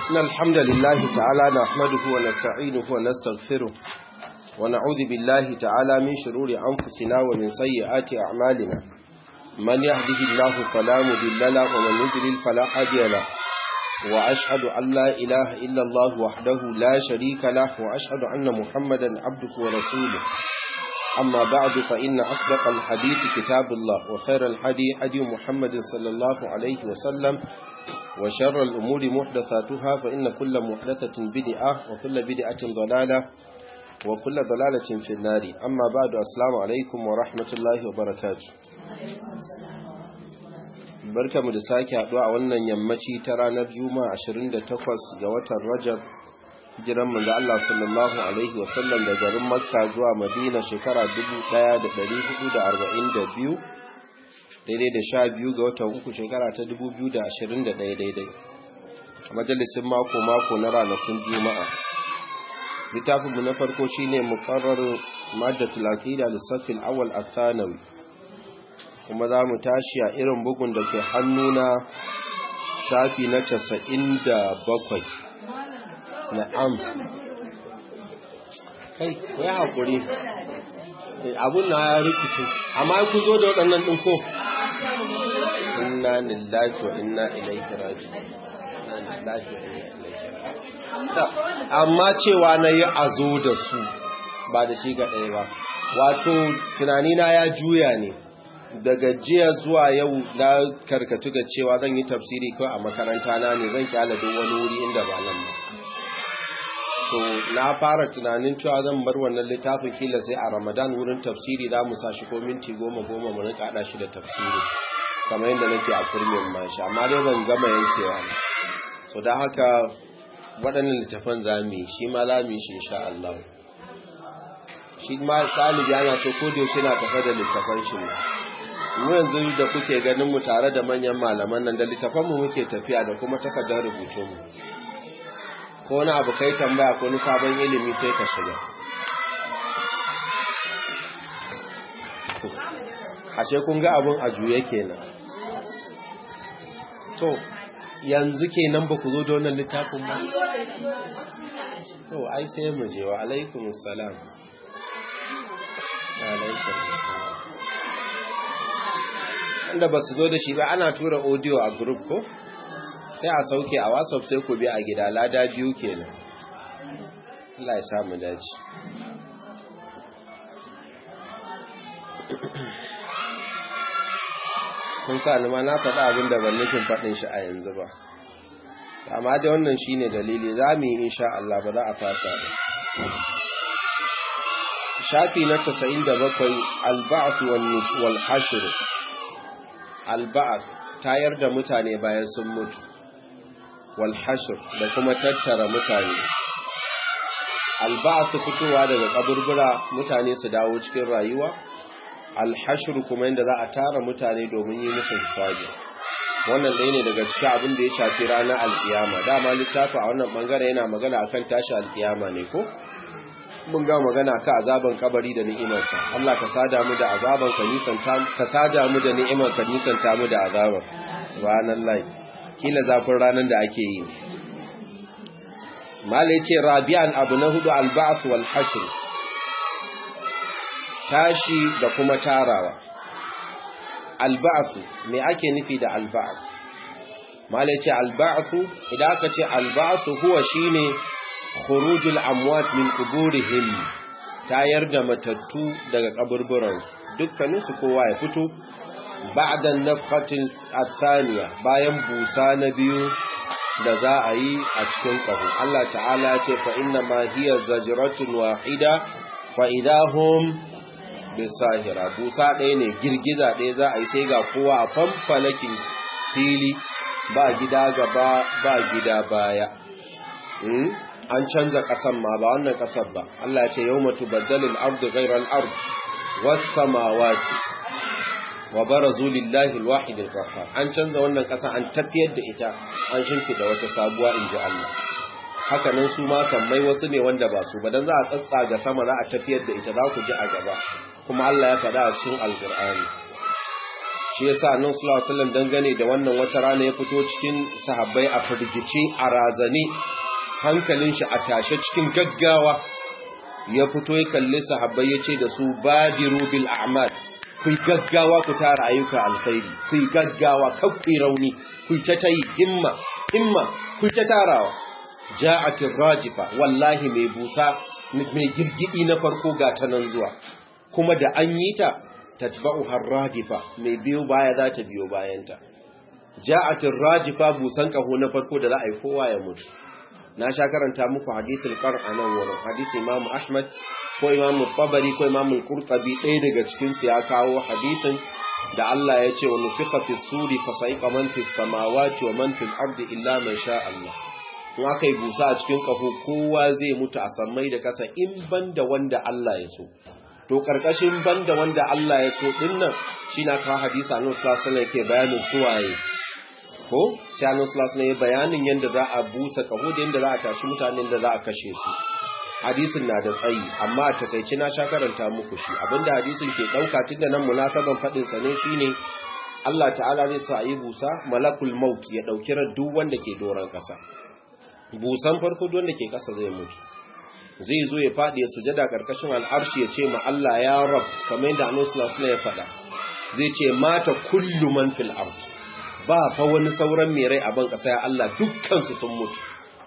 إن الحمد لله تعالى نحمده ونستعينه ونستغفره ونعوذ بالله تعالى من شرور أنفسنا ومن سيئات أعمالنا من يهده الله فلا مضل له ومن يضلل فلا هادي له وأشهد أن لا إله إلا الله وحده لا شريك له وأشهد أن محمدا عبده ورسوله أما بعد فإن أصدق الحديث كتاب الله وخير الحدي حدي محمد صلى الله عليه وسلم وشر الأمور محدثاتها فإن كل محدثة بدعة وكل بدعة ضلالة وكل ضلالة في النار أما بعد السلام عليكم ورحمة الله وبركاته barka mu da sake haɗuwa a wannan yammaci ta ranar juma'a 28 ga watan rajab hijiran manzo Allah sallallahu alaihi wasallam da garin makka zuwa madina shekara 1442 daidai da sha biyu ga watan uku shekara ta 2021 daidai a majalisin mako-mako na ranakun juma'a littafinmu na farko shine muqarrar maddatul aqida lissafin awal athanawi kuma za mu tashi a irin bugun da ke hannuna shafi na casa'in da bakwai na'am kai ku yi haƙuri abun na ya rikici amma ku zo da waɗannan ɗin ko inna lillahi wa inna ilaihi raji'un amma cewa na yi a zo da su ba da shi ga ɗaya ba wato tunanina ya juya ne daga jiya zuwa yau na karkatu ga cewa zan yi tafsiri kawai a makaranta na ne zan kyala duk wani wuri inda ba nan ba so na fara tunanin cewa zan bar wannan littafin kila sai a ramadan wurin tafsiri za mu sashi ko minti goma goma mu rinka hada shi da tafsiri kamar yadda nake a kurmin mashi amma dai ban gama yankewa ba so da haka waɗannan littafan za mu yi shi ma za mu yi shi insha Allah shi ma ɗalibi ana so ko da yaushe na tafa da littafan shi ne mu yanzu da kuke ganin mu tare da manyan malaman nan da littafan mu muke tafiya da kuma takardar rubutun mu ko wani abu kai tambaya ko wani sabon ilimi sai ka shiga ashe kun ga abun a juye kenan to yanzu kenan ba ku zo da wannan littafin ba to ai sai mu je wa alaikumus salam alaikumus salam wanda ba su zo da shi ba ana tura audio a group ko sai a sauke a whatsapp sai ku bi a gida lada biyu kenan Allah ya samu daji kun sa ni ma na faɗa abin da ban nufin faɗin shi a yanzu ba amma da wannan shine dalili za mu yi insha Allah ba za a fasa ba shafi na 97 al-ba'th wal hashr al-ba'th tayar da mutane bayan sun mutu wal hashr da kuma tattara mutane al-ba'th fitowa daga kaburbura mutane su dawo cikin rayuwa al-hashr kuma inda za a tara mutane domin yi musu hisabi wannan ɗaya ne daga cikin abin da ya shafi ranar alkiyama dama littafi a wannan bangare yana magana akan tashi alkiyama ne ko mun ga magana ka azaban kabari da ni'imarsa Allah ka sada mu da azaban ka nisanta ka sada mu da ni'imar ka nisanta mu da azaban subhanallahi kila zafin ranar da ake yi mala yace rabi'an abu na hudu al-ba'th wal hashr tashi da kuma tarawa al-ba'th me ake nufi da al-ba'th mala yace al-ba'th idan aka ce al-ba'th huwa shine khurujul amwat min quburihim tayar da matattu daga kaburburan dukkanin su kowa ya fito ba'da nafhatil athaniya bayan busa na biyu da za a yi a cikin kaho Allah ta'ala ya ce fa inna ma hiya zajratun wahida fa idahum bisahira busa ɗaya ne girgiza ɗaya za a yi sai ga kowa a fanfalakin fili ba gida gaba ba gida baya an canza ƙasan ma ba wannan ƙasar ba Allah ce yau matu baddalin ardu gairar ardu wasu samawati wa barazu lillahi alwahid alqahhar an canza wannan ƙasa an tafiyar da ita an shimfida wata sabuwa inji Allah haka nan su ma sammai wasu ne wanda ba su ba dan za a tsatsa ga sama za a tafiyar da ita za ku ji a gaba kuma Allah ya faɗa a cikin alqur'ani shi yasa annabi sallallahu alaihi wasallam dangane da wannan wata rana ya fito cikin sahabbai a firgice a razane hankalin shi a tashe cikin gaggawa ya fito ya kalli sahabbai ya ce da su badiru bil a'mal ku gaggawa ku tara ayyuka alkhairi ku gaggawa kakku rauni ku ta tayi himma himma ku ta tarawa ja'atir rajifa wallahi mai busa mai girgidi na farko ga ta nan zuwa kuma da an yi ta tatba'u harradifa mai biyo baya za ta biyo bayanta ja'atir rajifa busan kaho na farko da za a yi kowa ya mutu na sha karanta muku hadisul qar anan wurin hadisi imamu ahmad ko imamu tabari ko imamu qurtubi ɗaya daga cikin su ya kawo hadisin da Allah ya ce wa nufiqa fi suri fa sa'iqa man fi samawati wa man fil ardi illa man sha Allah in aka yi busa a cikin kafo kowa zai mutu a sammai da kasa in banda wanda Allah ya so to karkashin banda wanda Allah ya so dinnan shi na kawo hadisi annabi sallallahu alaihi yake bayanin suwaye ko sai annabi sallallahu alaihi bayanin yanda za a busa kaho da yanda za a tashi mutanen da za a kashe su hadisin na da tsayi amma a takaice na sha karanta muku shi abinda hadisin ke dauka tunda nan munasaban fadin sa ne shine Allah ta'ala zai sa yi busa malakul maut ya dauki ran duk wanda ke doran kasa busan farko duk wanda ke kasa zai mutu zai zo ya faɗi ya sujada karkashin al'arshi ya ce ma Allah ya rab kamar yadda Annabi sallallahu alaihi ya faɗa zai ce mata kullu man fil ard ba fa wani sauran mai rai a ban kasa ya Allah dukkan su sun mutu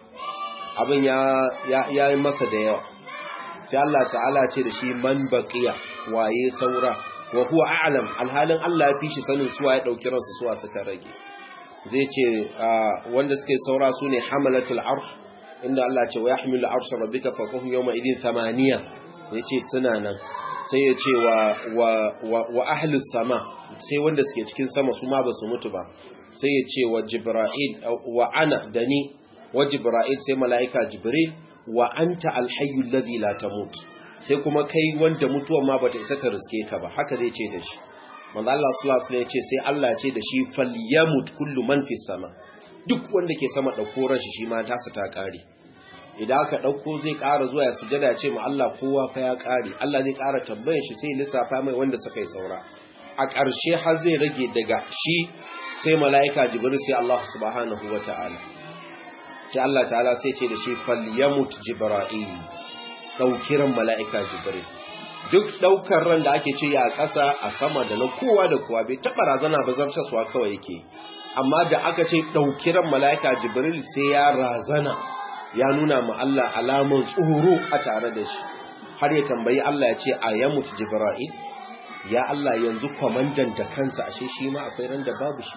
abin ya ya yi masa da yawa sai Allah ta'ala ce da shi man baqiya waye saura wa huwa a'lam alhalin Allah ya fi shi sanin suwa ya dauki ransu suwa suka rage zai ce wanda suke saura su ne hamalatul arsh inda Allah ce wa yahmilu arsha rabbika fawqahum yawma idin thamaniya yace suna nan sai ya ce wa wa wa ahlus sama sai wanda suke cikin sama su ma basu mutu ba sai ya ce wa jibril wa ana dani wa jibril sai malaika jibril wa anta alhayyul ladhi la tamut sai kuma kai wanda mutuwa ma bata isa ta riske ka ba haka zai ce da shi manzo Allah sallallahu alaihi wasallam ya ce sai Allah ya ce da shi falyamut kullu man fis sama duk wanda ke sama dauko ran shi shi ma tasa ta kare idan aka dauko zai ƙara zuwa ya sujada ya ce ma Allah kowa fa ya kare Allah zai ƙara tambayar shi sai lissafa mai wanda suka yi saura a ƙarshe har zai rage daga shi sai mala'ika jibril sai Allah subhanahu wataala sai Allah ta'ala sai ce da shi falyamut jibril daukiran mala'ika jibril duk daukar ran da ake ce ya ƙasa a sama da na kowa da kowa bai taɓa razana ba zartaswa kawai yake amma da aka ce ɗauki ran mala'ika jibril sai ya razana ya nuna ma Allah alamun tsoro a tare da shi har ya tambayi Allah ya ce a ya mutu jibril ya Allah yanzu kwamandan da kansa ashe shi ma akwai ran da babu shi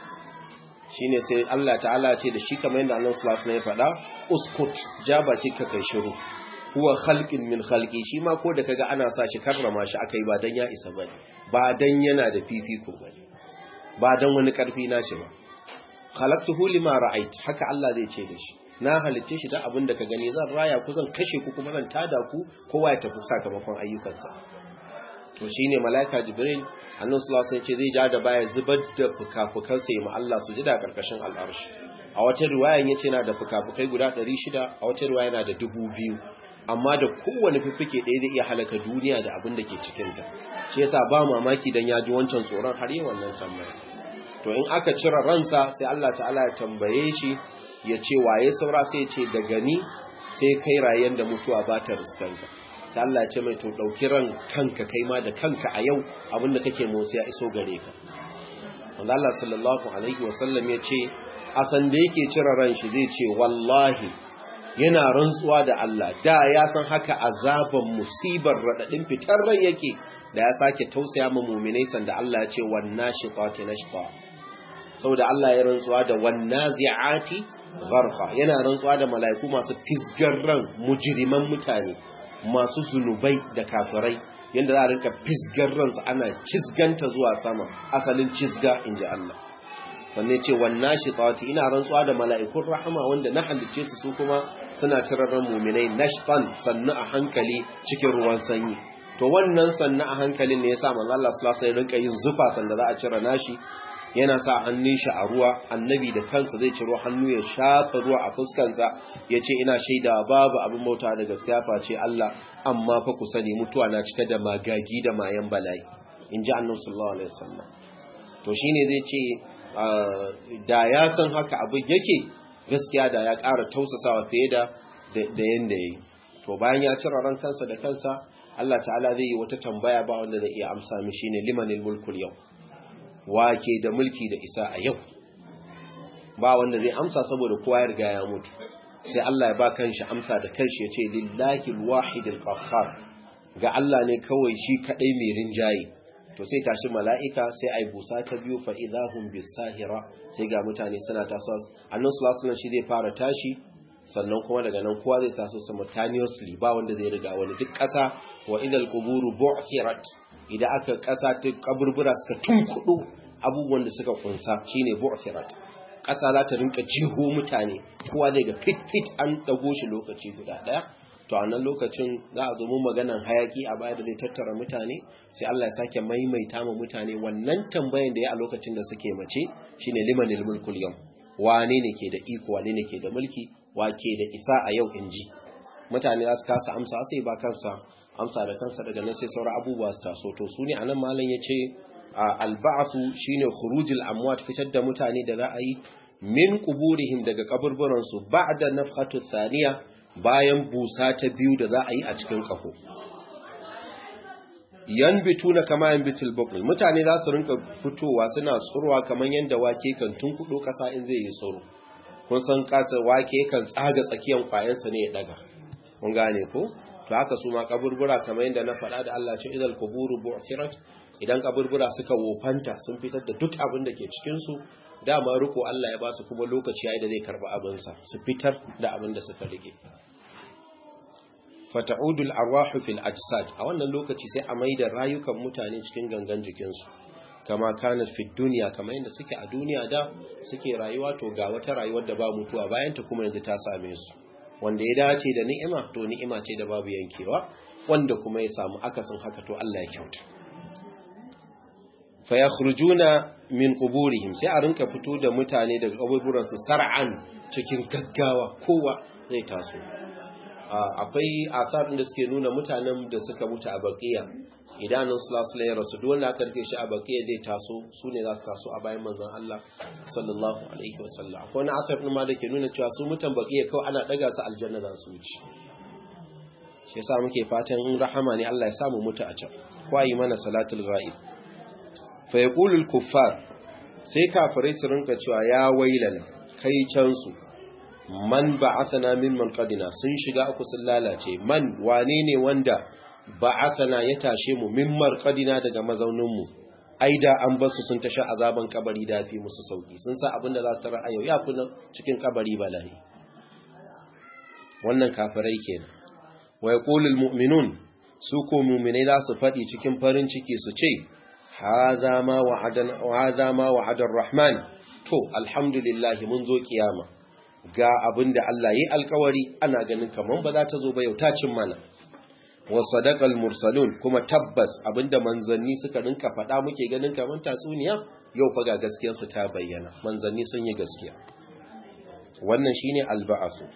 shine sai Allah ta'ala ce da shi kamar yadda Allah sallallahu alaihi wasallam ya faɗa uskut ja baki ka kai shiru huwa khalqin min khalqi shi ma ko da kaga ana sa shi karrama shi akai ba dan ya isa bane ba dan yana da fifiko bane ba dan wani karfi nashi ba khalaqtuhu lima ra'ait haka Allah zai ce da shi na halicce shi da abin da ka gani zan raya ku zan kashe ku kuma zan tada ku kowa ya tafi sakamakon ayyukansa to shine malaika jibril annabi sallallahu alaihi wasallam ce zai ja da baya zubar da fukafukansa ya ma Allah su jida karkashin al'arshi a wata riwayan yace yana da fukafukai guda 600 a wata riwaya yana da 2000 amma da kowane fiffike ɗaya zai iya halaka duniya da abin da ke cikinta shi yasa ba mamaki dan ya ji wancan tsoron har yi wannan tambaya to in aka cire ransa sai Allah ta'ala ya tambaye shi ya ce waye saura sai ya ce daga ni sai kai rayen da mutuwa ba ta riskanka sai Allah ya ce mai to ɗauki ran kanka kai ma da kanka a yau abin da kake motsi ya iso gare ka wanda Allah sallallahu alaihi wasallam ya ce a san da yake cire ran shi zai ce wallahi yana rantsuwa da Allah da ya san haka azaban musibar radadin fitar rai yake da ya sake tausaya ma mu'minai sanda Allah ya ce wannashitati nashta saboda Allah ya rantsuwa da wannazi'ati gharqa yana rantsuwa da mala'iku masu fisgar ran mujriman mutane masu zunubai da kafirai yanda za a rinka fisgar ransu ana cizganta zuwa sama asalin cizga inji Allah wanne ce wannan shi tsawati ina rantsuwa da mala'ikun rahama wanda na halicce su su kuma suna cirarren muminai nashfan sannu a hankali cikin ruwan sanyi to wannan sannu a hankalin ne ya sa manzo Allah sallallahu alaihi rinka yin zufa sanda za a cire nashi yana sa hannun shi a ruwa annabi da kansa zai ciro hannu ya shafa ruwa a fuskansa ya ce ina shaida babu abin bauta da gaskiya face Allah amma fa ku sani mutuwa na cike da magagi da mayan bala'i in ji annabi sallallahu alaihi wasallam to shine zai ce da ya san haka abin yake gaskiya da ya ƙara tausasawa fiye da da yanda yayi to bayan ya cire ran kansa da kansa Allah ta'ala zai yi wata tambaya ba wanda zai iya amsa mishi ne limanil mulkul yau wake da mulki da isa a yau ba wanda zai amsa saboda kowa ya riga ya mutu sai Allah ya ba kanshi amsa da kanshi ya ce lillahi alwahidil qahhar ga Allah ne kawai shi kadai mai rinjaye to sai tashi mala'ika sai ai busa ta biyu fa idahum bisahira sai ga mutane suna tasowa annabi sallallahu alaihi shi zai fara tashi sannan kuma daga nan kowa zai taso simultaneously ba wanda zai riga wani duk ƙasa wa idal quburu bu'thirat idan aka ƙasa ta kaburbura suka tunkudu abubuwan da suka kunsa shine bu'thirat ƙasa za ta rinka jiho mutane kowa zai ga fit fit an dago shi lokaci guda daya to a nan lokacin za a zo mu maganan hayaki a baya da zai tattara mutane sai Allah ya sake maimaita ma mutane wannan tambayan da ya a lokacin da suke mace shine limanil mulkul yau wane ne ke da iko wane ne ke da mulki wake da isa a yau in ji mutane za su kasa amsa sai ba kansa amsa da kansa daga nan sai sauran abubuwa su taso to su ne a nan malam ya ce alba'atu shine khurujul amwat fitar da mutane da za a yi min quburihim daga kaburburansu ba'da nafhatu thaniya bayan busa ta biyu da za a yi a cikin kafo yanbituna kama yanbitul bukul mutane za su rinka fitowa suna tsurwa kamar yanda wake kan tunkudo kasa in zai yi tsoro kun san kasa wake kan tsaga tsakiyan kwayansa ne ya daga kun gane ko to haka su ma kaburbura kamar yanda na faɗa da Allah ce idal kuburu bu'thirat idan kaburbura suka wofanta sun fitar da duk abin da ke cikin su dama riko Allah ya ba su kuma lokaci yayi da zai karba abin sa su fitar da abin da suka rike fata'udu al-arwahu fil ajsad a wannan lokaci sai a maida rayukan mutane cikin gangan jikinsu kama kanat fi dunya kama yadda suke a duniya da suke rayuwa to ga wata rayuwar da ba mutuwa bayan ta kuma yanzu ta same su wanda ya dace da ni'ima to ni'ima ce da babu yankewa wanda kuma ya samu akasin haka to Allah ya kyauta fa yakhrujuna min quburihim sai a rinka fito da mutane daga kaburburan su sar'an cikin gaggawa kowa zai taso akwai asar da suke nuna mutanen da suka mutu a baqiya idanun sallallahu alaihi rasu duk wanda aka rike shi a baqiya zai taso su ne za su taso a bayan manzon Allah sallallahu alaihi wasallam akwai wani asar din ma da ke nuna cewa su mutan baqiya kawai ana daga su aljanna za su wuce shi yasa muke fatan in rahama ne Allah ya samu mutu a can ko yi mana salatul ghaib fa yaqulu kuffar sai kafirai su rinka cewa ya wailana kai can su man ba'athana min qadina sun shiga uku sun lalace man wane ne wanda ba'athana ya tashe mu min qadina daga mazaunin mu aida an basu sun tasha azaban kabari da fi musu sauki sun sa abinda za su tara a yau ya fi cikin kabari balahi wannan kafirai kenan wa yaqulul mu'minun su ko mu'minai za su faɗi cikin farin ciki su ce hadha ma wa'adan hadha ma wa'adar rahman to alhamdulillah mun zo kiyama ga abin da Allah yi alkawari ana ganin kamar ba za ta zo ba yau ta cin mana wa sadaqal mursalun kuma tabbas abinda manzanni suka rinka faɗa muke ganin kamar tatsuniya yau fa ga gaskiyar su ta bayyana manzanni sun yi gaskiya wannan shine alba'asu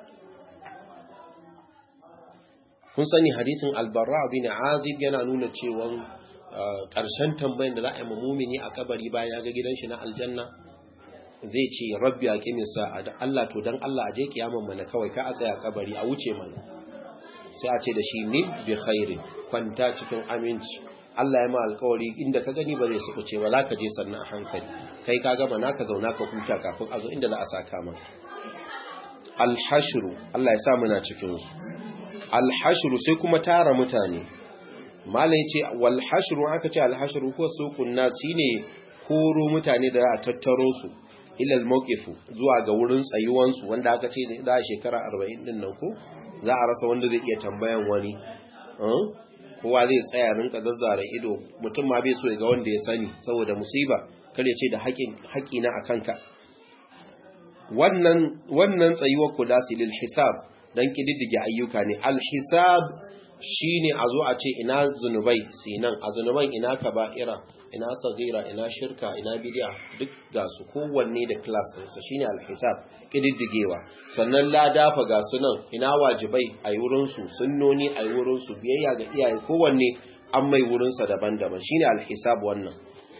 kun sani hadisin albarra bin azib yana nuna cewa ƙarshen tambayin da za a yi mumini a kabari bayan ya ga gidan shi na aljanna zai ce rabbi a ƙimin sa'a da Allah to don Allah a je kiyaman mana kawai ka a tsaya kabari a wuce mana sai a ce da shi ni bi khairi kwanta cikin aminci Allah ya ma alkawari inda ka gani ba zai su kuce ba za ka je sannan a hankali kai ka gama naka zauna ka huta kafin a zo inda za a saka maka alhashru Allah ya sa muna cikin su alhashru sai kuma tara mutane malai ce wal hashru aka ce alhashru ko suqun nasi ne koro mutane da a tattaro su ilal mawqifu zuwa ga wurin tsayuwansu wanda aka ce za a shekara 40 din nan ko za a rasa wanda zai iya tambayan wani kowa zai tsaya rinka zazzara ido mutum ma bai so ya ga wanda ya sani saboda musiba kare ce da haƙi na akan ka wannan wannan tsayuwar kula lil hisab dan kididdige ayyuka ne al hisab shine a zo a ce ina zunubai sinan a zunuban ina kaba'ira ina sagira ina shirka ina bidiya duk ga su kowanne da class ɗinsa shine alhisab kididdigewa sannan ladafa ga su nan ina wajibai a yi wurinsu sunnoni a yi wurinsu biyayya ga iyaye kowanne an mai wurinsa daban-daban shine alhisab wannan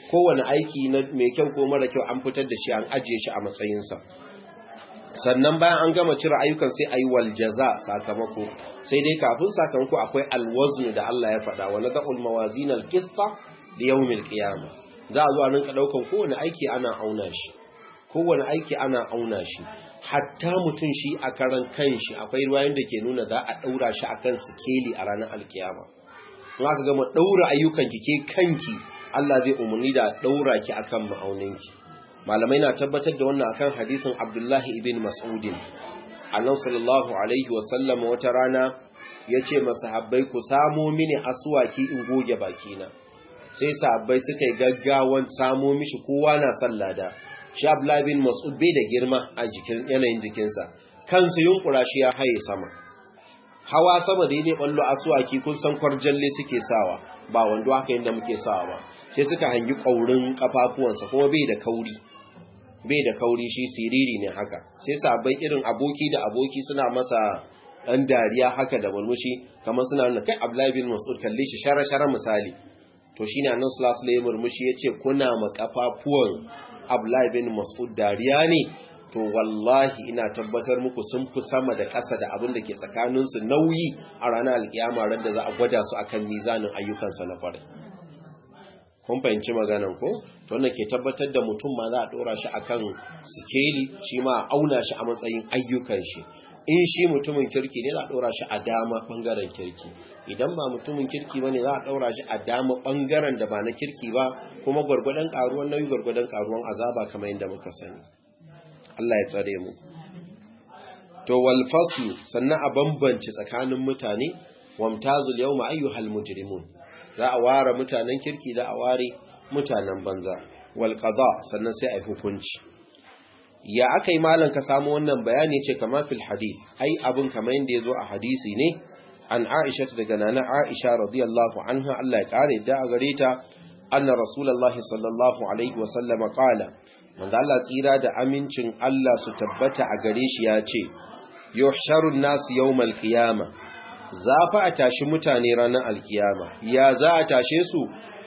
kowane aiki na mai kyau ko mara kyau an fitar da shi an ajiye shi a matsayinsa sannan bayan an gama cire ayyukan sai ayi wal jaza sakamako sai dai kafin sakamako akwai alwazn da Allah ya faɗa wa nadul mawazin alqista li yawmil qiyamah za a zo a rinka daukan kowane aiki ana auna shi kowane aiki ana auna shi hatta mutum shi a karan kanshi akwai ruwayoyin da ke nuna za a daura shi akan sikeli a ranar alkiyama in aka gama daura ayyukan ki ke kanki Allah zai umarni da daura ki akan ma'auninki malamai na tabbatar da wannan akan hadisin Abdullahi ibn Mas'udin annabi sallallahu alaihi wa sallam wata rana yace masahabbai ku samo mini aswaki in goge bakina sai sahabbai suka yi gaggawan samo mishi kowa na sallada shi Abdullahi ibn Mas'ud bai da girma a jikin yanayin jikinsa kansa yunkura shi ya haye sama hawa sama da ne ballo aswaki kun san kwarjalle suke sawa ba wando haka yanda muke sawa ba sai suka hangi kaurin kafafuwansa kuma bai da kauri bai da kauri shi siriri ne haka sai sabai irin aboki da aboki suna masa dan dariya haka da murmushi kamar suna nuna kai Abdullahi bin Mas'ud kalle shi shara-shara misali to shine annabi sallallahu alaihi murmushi yace kuna ma kafafuwan Abdullahi bin Mas'ud dariya ne to wallahi ina tabbatar muku sun fi sama da ƙasa da abin da ke tsakaninsu nauyi a ranar alkiyama ran da za a gwada su akan mizanin ayyukansa na farin kun fahimci maganan ko to wannan ke tabbatar da mutum ma za a dora shi akan sikeli shi ma a auna shi a matsayin ayyukan shi in shi mutumin kirki ne za a dora shi a dama bangaren kirki idan ba mutumin kirki bane za a daura shi a dama bangaren da ba na kirki ba kuma gwargwadon karuwan nauyi gwargwadon karuwan azaba kamar yadda muka sani Allah ya tsare mu to wal faslu sannan a bambance tsakanin mutane wamtazul yawma ayyuhal mujrimun za a ware mutanen kirki za a ware mutanen banza wal qada sannan sai ai hukunci ya akai malan ka samu wannan bayani ce kamar fil hadith ai abun kamar yanda yazo a hadisi ne an Aisha daga nana Aisha radiyallahu anha Allah ya kare da a gare ta anna rasulullahi sallallahu alaihi wasallam qala manzo Allah tsira da amincin Allah su tabbata a gare shi ya ce yuhsharun nas yawmal qiyamah za fa a tashi mutane ranar alkiyama ya za a tashe su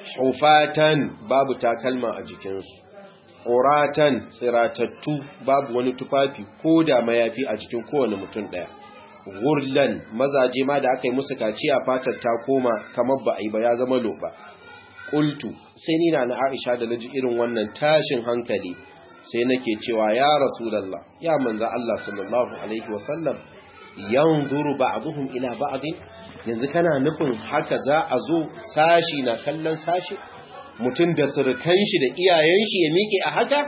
hufatan babu takalma a jikinsu ƙoratan tsiratattu babu wani tufafi ko da mayafi a jikin kowane mutum ɗaya gurlan mazaje ma da aka yi musu kaciya fatar ta koma kamar ba a yi ba ya zama loba ƙultu sai ni na aisha da naji irin wannan tashin hankali sai nake cewa ya rasulallah ya manza Allah sallallahu alaihi wasallam yanzuru ba'dhum ila ba'd yanzu kana nufin haka za a zo sashi na kallon sashi mutum da surukan shi da iyayen shi ya miƙe a haka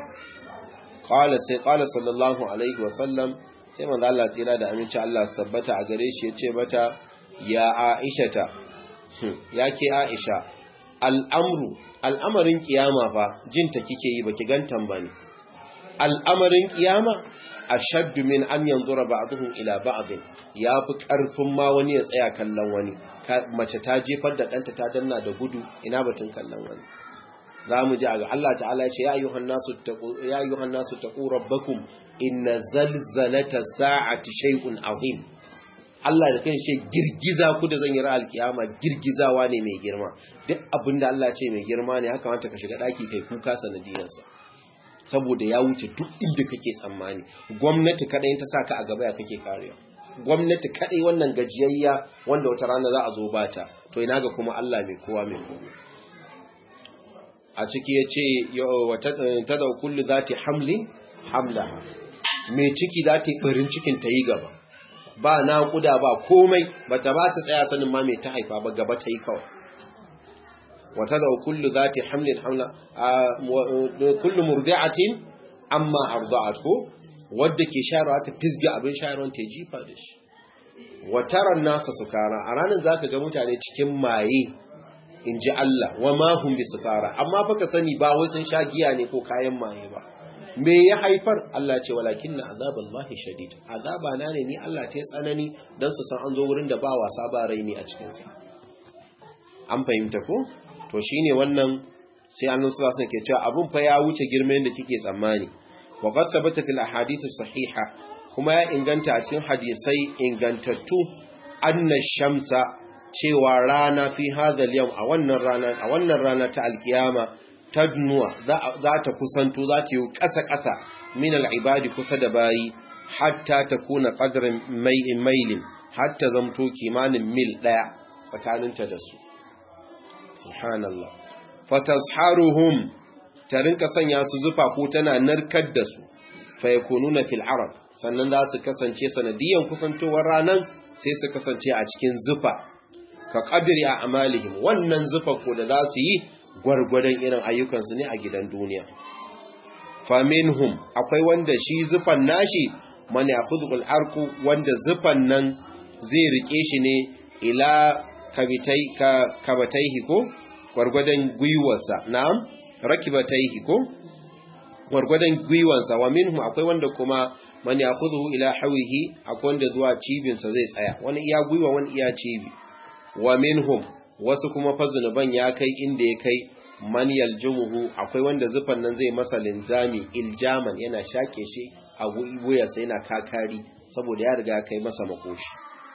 qala sai qala sallallahu alaihi wasallam sai manzo Allah tsira da aminci Allah sabbata a gare shi yace mata ya aishata yake aisha al'amru al'amarin kiyama fa jinta kike yi baki gantan bane al'amarin kiyama ashaddu min an yanzura ba'dhum ila ba'd yafi karfin ma wani ya tsaya kallon wani mace ta jefar da danta ta danna da gudu ina batun kallon wani zamu ji ga Allah ta'ala ya ce ya ayyuhan nasu taqu ya ayyuhan nasu taqu rabbakum inna zalzalata sa'ati shay'un azim Allah da kan shi girgiza ku da zan yi ra'al kiyama girgizawa ne mai girma duk abinda Allah ce mai girma ne haka mata ka shiga daki kai kuka sanadiyarsa saboda ya wuce duk inda kake tsammani gwamnati kadai ta saka a gaba ya kake karewa gwamnati kadai wannan gajiyayya wanda wata rana za a zo bata to ina ga kuma Allah mai kowa mai kowa a ciki yace ta da kullu zati hamlin hamlaha mai ciki za ta yi barin cikin ta yi gaba ba naƙuda ba komai bata ba ta tsaya sanin ma mai ta haifa ba gaba ta yi kawai wata da kullu zati hamlin hamla kullu murdi'atin amma arda'at ko wadda ke shayarwa ta fisge abin shayarwa ta jifa da shi wataran nasa sukara a ranar zaka ga mutane cikin maye in ji Allah wa ma hum bi sukara amma fa ka sani ba wai sun sha giya ne ko kayan maye ba me ya haifar Allah ce walakin na azaballahi shadid azaba na ne ni Allah ta tsanani dan su san an zo wurin da ba wasa ba rai ne a cikin sa an fahimta ko to shine wannan sai annabi sallallahu alaihi ke cewa abun fa ya wuce girman da kike tsammani wa qad thabata fil ahadith sahiha kuma ya inganta a cikin hadisai ingantattu anna shamsa cewa rana fi hadha al a wannan rana a wannan rana ta alkiyama tadnuwa za ta kusanto za ta yi ƙasa-ƙasa min al'ibadi kusa da bayi hatta ta kuna ƙadarin mailin hatta zamto kimanin mil ɗaya tsakaninta da su subhanallah fatasharuhum ta rinka sanya su zufa ko tana narkar da su fa yakununa fil arab sannan za su kasance sanadiyan kusantowar ranan sai su kasance a cikin zufa ka qadri a amalihim wannan zufa ko da za su yi gwargwadon irin ayyukansu ne a gidan duniya faminhum akwai wanda shi zufan nashi man ya'khudhu arku wanda zufan nan zai rike shi ne ila kabitai ka kabataihi ko gwargwadon gwiwarsa na'am rakibataihi ko gwargwadon gwiwansa wa minhum akwai wanda kuma man ya'khudhu ila hawihi akwai wanda zuwa cibinsa zai tsaya wani iya gwiwa wani iya cibi wa minhum wasu kuma fa zunuban ya kai inda ya kai man yaljumuhu akwai wanda zufan nan zai masa linzami iljaman yana shake shi a wuyarsa yana kakari saboda ya riga kai masa makoshi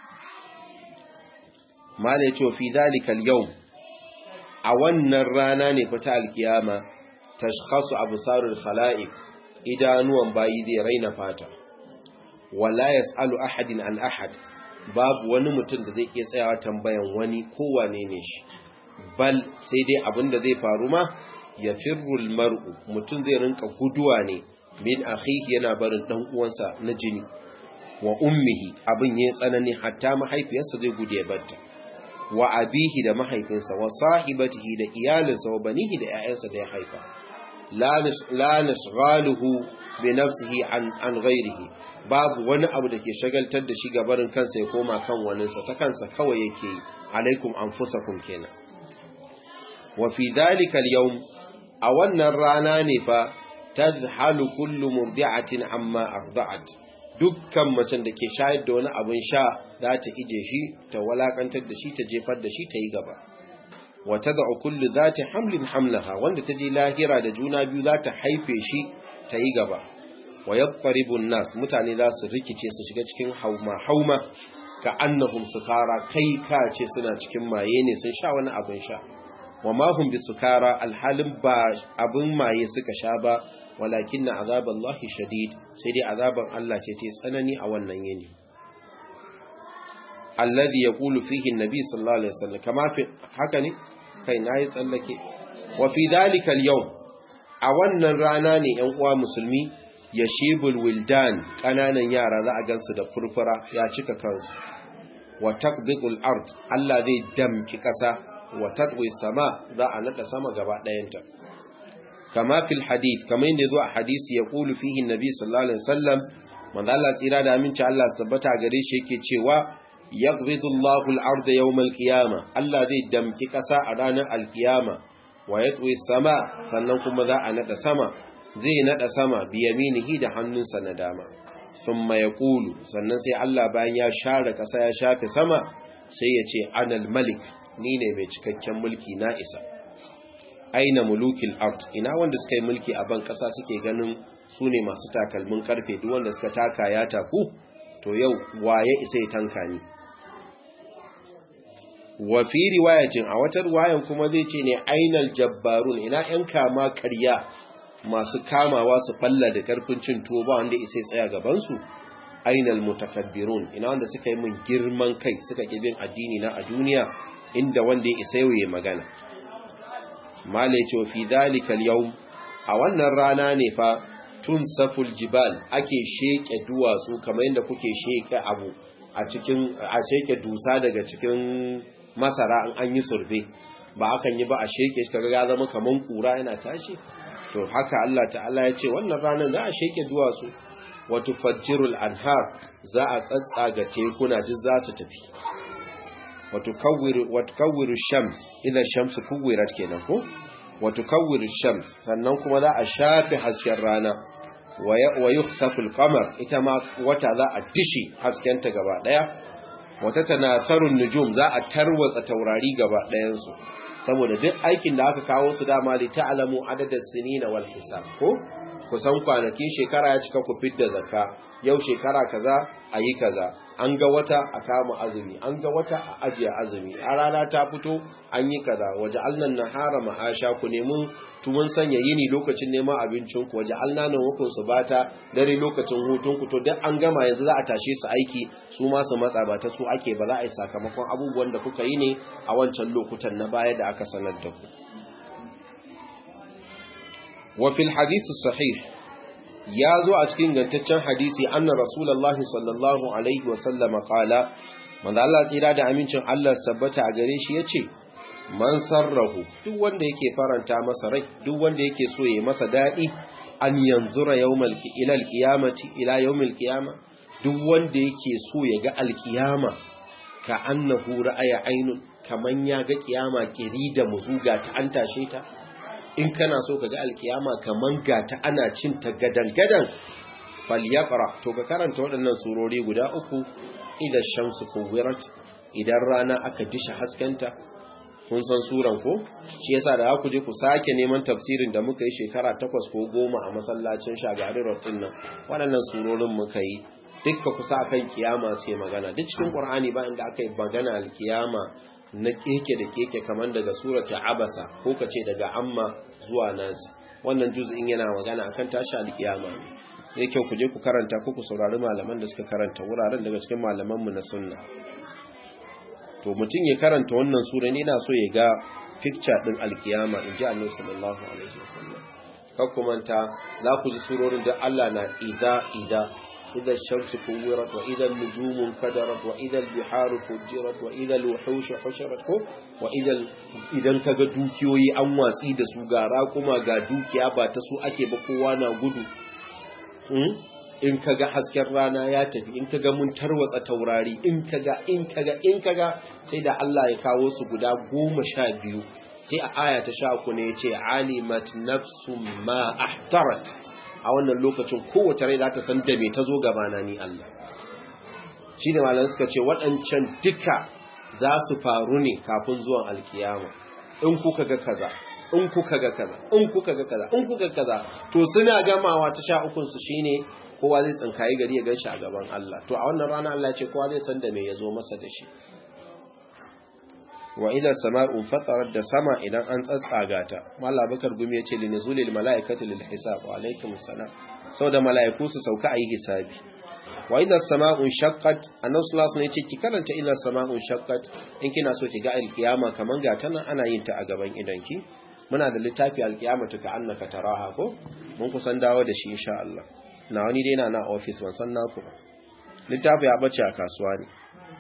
mala ce fi dalika al a wannan rana ne fata alkiyama tashkhasu absarul khalaiq idanuwan bayi zai raina fata wala yasalu ahadin an ahad babu wani mutum da zai iya tsayawa tambayan wani kowane ne shi bal sai dai abin da zai faru ma ya firrul mar'u mutum zai rinka guduwa ne min akhihi yana barin dan uwansa na jini wa ummihi abin yayin tsanani hatta mahaifiyarsa zai gudu ya batta wa abihi da mahaifinsa wa sahibatihi da iyalinsa wa banihi da ƴaƴansa da ya haifa la nashghaluhu bi nafsihi an an ghairihi babu wani abu da ke shagaltar da shi gabarin kansa ya koma kan waninsa ta kansa kawai yake alaikum anfusakum kenan wa fi dhalika al-yawm a wannan rana ne fa tadhalu kullu murdi'atin amma arda'at dukkan macen da ke shayar da wani abin sha za ta ije shi ta walakantar da shi ta jefar da shi ta yi gaba wa tad'u kullu zati hamlin hamlaha wanda ta je lahira da juna biyu za ta haife shi ta yi gaba wa yattaribu nas mutane za su rikice su shiga cikin hauma hauma ka annahum sukara kai ka ce suna cikin maye ne sun sha wani abin sha wa ma hum bisukara alhalin ba abin maye suka sha ba walakin na azaballahi shadid sai dai azaban Allah ce ce tsanani a wannan yini alladhi yaqulu fihi an-nabi sallallahu alaihi wasallam kama fi haka ne kai nayi tsallake wa fi dhalika al-yawm a wannan rana ne ‘yan uwa musulmi ya shebul wildan ƙananan yara za a gansu da furfura ya cika kansu wa takbiqul ard Allah zai damki ƙasa wa tatwi sama za a nada sama gaba ɗayanta kama fil hadith kamar yadda zo a hadisi ya kulu fihi nabi sallallahu alaihi wasallam manzo Allah tsira da aminci Allah tabbata gare shi yake cewa yaqbidu Allahu al-ardha yawm al-qiyamah Allah zai damki ƙasa a ranar al-qiyama wa ya sama sannan kuma za a nada sama zai nada sama biyaminihi da hannunsa na dama thumma yaqulu sannan sai Allah bayan ya share kasa ya shafe sama sai ya ce anal malik ni ne mai cikakken mulki na isa aina mulukil ard ina wanda suka yi mulki a ban kasa suke ganin su ne masu takalmin karfe duk wanda suka taka ya taku to yau waye isa ya tanka ni wa fi riwayatin a wata riwayan kuma zai ce ne ainal jabbarun ina yan kama karya masu kamawa su falla da karfin cin tuwo ba wanda isai tsaya gaban su ainal mutakabbirun ina wanda suka yi min girman kai suka bin addini na a duniya inda wanda ya isa yayi magana male ce fi dalika al a wannan rana ne fa tun saful jibal ake sheke duwatsu kamar yadda kuke sheke abu a cikin a sheke dusa daga cikin masara an an yi surbe ba akan yi ba a sheke shi kaga ya zama kaman kura yana tashi to haka Allah ta'ala ya ce wannan ranar za a sheke duwatsu wa tufajjirul anhar za a tsatsaga tekuna duk za su tafi wa tukawwiru wa tukawwiru shams idan shamsu kuwirat kenan ko wa tukawwiru shams sannan kuma za a shafe hasken rana wa yukhsafu al-qamar ita ma wata za a dishi haskenta gaba daya wata tanatharun nujum za a tarwatsa taurari gaba ɗayansu saboda duk aikin da aka kawo su dama li ta'lamu adadas sinina wal hisab ko kusan kwanakin shekara ya cika ku fidda zakka yau shekara kaza a yi kaza an ga wata a kama azumi an ga wata a ajiye azumi a rana ta fito an yi kaza waje alnan nahara ma'asha ku nemi tumun sanya yini lokacin neman abincin ku waje alna nan hukun su bata dare lokacin hutun ku to duk an gama yanzu za a tashe su aiki su ma su matsa ba ta su ake ba za a yi sakamakon abubuwan da kuka yi ne a wancan lokutan na baya da aka sanar da ku wa fil hadisi sahih ya zo a cikin gantaccen hadisi anna rasulullahi sallallahu alaihi wasallam qala manzo Allah tsira da amincin Allah sabbata a gare shi yace man sarrahu duk wanda yake faranta masa rai duk wanda yake so ya masa dadi an yanzura yawmal ila alqiyamati ila yawmil qiyama duk wanda yake so ya ga alqiyama ka annahu ra'aya ainun kaman ya ga kiyama kiri da muzuga ta an tashe ta in kana so ka ga alkiyama kaman gata ana cin ta gadan-gadan falyaqra to ka karanta waɗannan surori guda uku idan shamsu kuwirat idan rana aka disha haskenta kun san suran ko shi yasa da ku je ku sake neman tafsirin da muka yi shekara takwas ko goma a masallacin shagari rotin nan waɗannan surorin muka yi dukka kusa akan kiyama sai magana duk cikin qur'ani ba inda aka yi magana alkiyama na keke da keke kamar daga surata abasa ko kace daga amma zuwa nasi wannan juz'in yana magana akan tashi alkiyama ne sai kyau ku je ku karanta ko ku saurari malaman da suka karanta wuraren daga cikin malaman mu na sunna to mutum ya karanta wannan sura ne yana so ya ga picture din alkiyama inji Annabi sallallahu alaihi wasallam kar ku manta za ku ji surorin da Allah na ida ida إذا الشمس كورت وإذا النجوم انكدرت وإذا البحار فجرت وإذا الوحوش حشرت وإذا إذا kaga dukiyoyi an watsi da su gara kuma ga dukiya ba ta su ake ba kowa na gudu in kaga hasken rana ya tafi in kaga mun tarwatsa taurari in kaga in kaga in kaga sai da Allah ya kawo su guda goma sha biyu sai a aya ta sha ku ne ya ce alimat nafsum ma ahtarat a wannan lokacin kowace rai za ta san da me ta zo gabana ni Allah shi ne malam suka ce waɗancan duka za su faru ne kafin zuwan alkiyama in kuka ga kaza in kuka ga kaza in kuka ga kaza in kuka ga kaza to suna gamawa ta sha ukun su shine kowa zai tsinkayi gari ya ganshi a gaban Allah to a wannan rana Allah ce kowa zai san da me yazo masa da shi wa idza sama'u fatarat da sama idan an tsatsaga ta malla bakar gumi yace li nuzulil malaikati lil hisab wa alaikum assalam saboda malaiku su sauka ayi hisabi wa idza sama'u shaqqat annabi sallallahu alaihi yace ki karanta idza sama'u shaqqat in kina so ki ga alkiyama kaman ga tana ana yin ta a gaban idanki muna da littafi alkiyamatu ka annaka taraha ko mun kusan dawo da shi insha Allah na wani dai na na office ban san naku ba littafi ya bace a kasuwa ne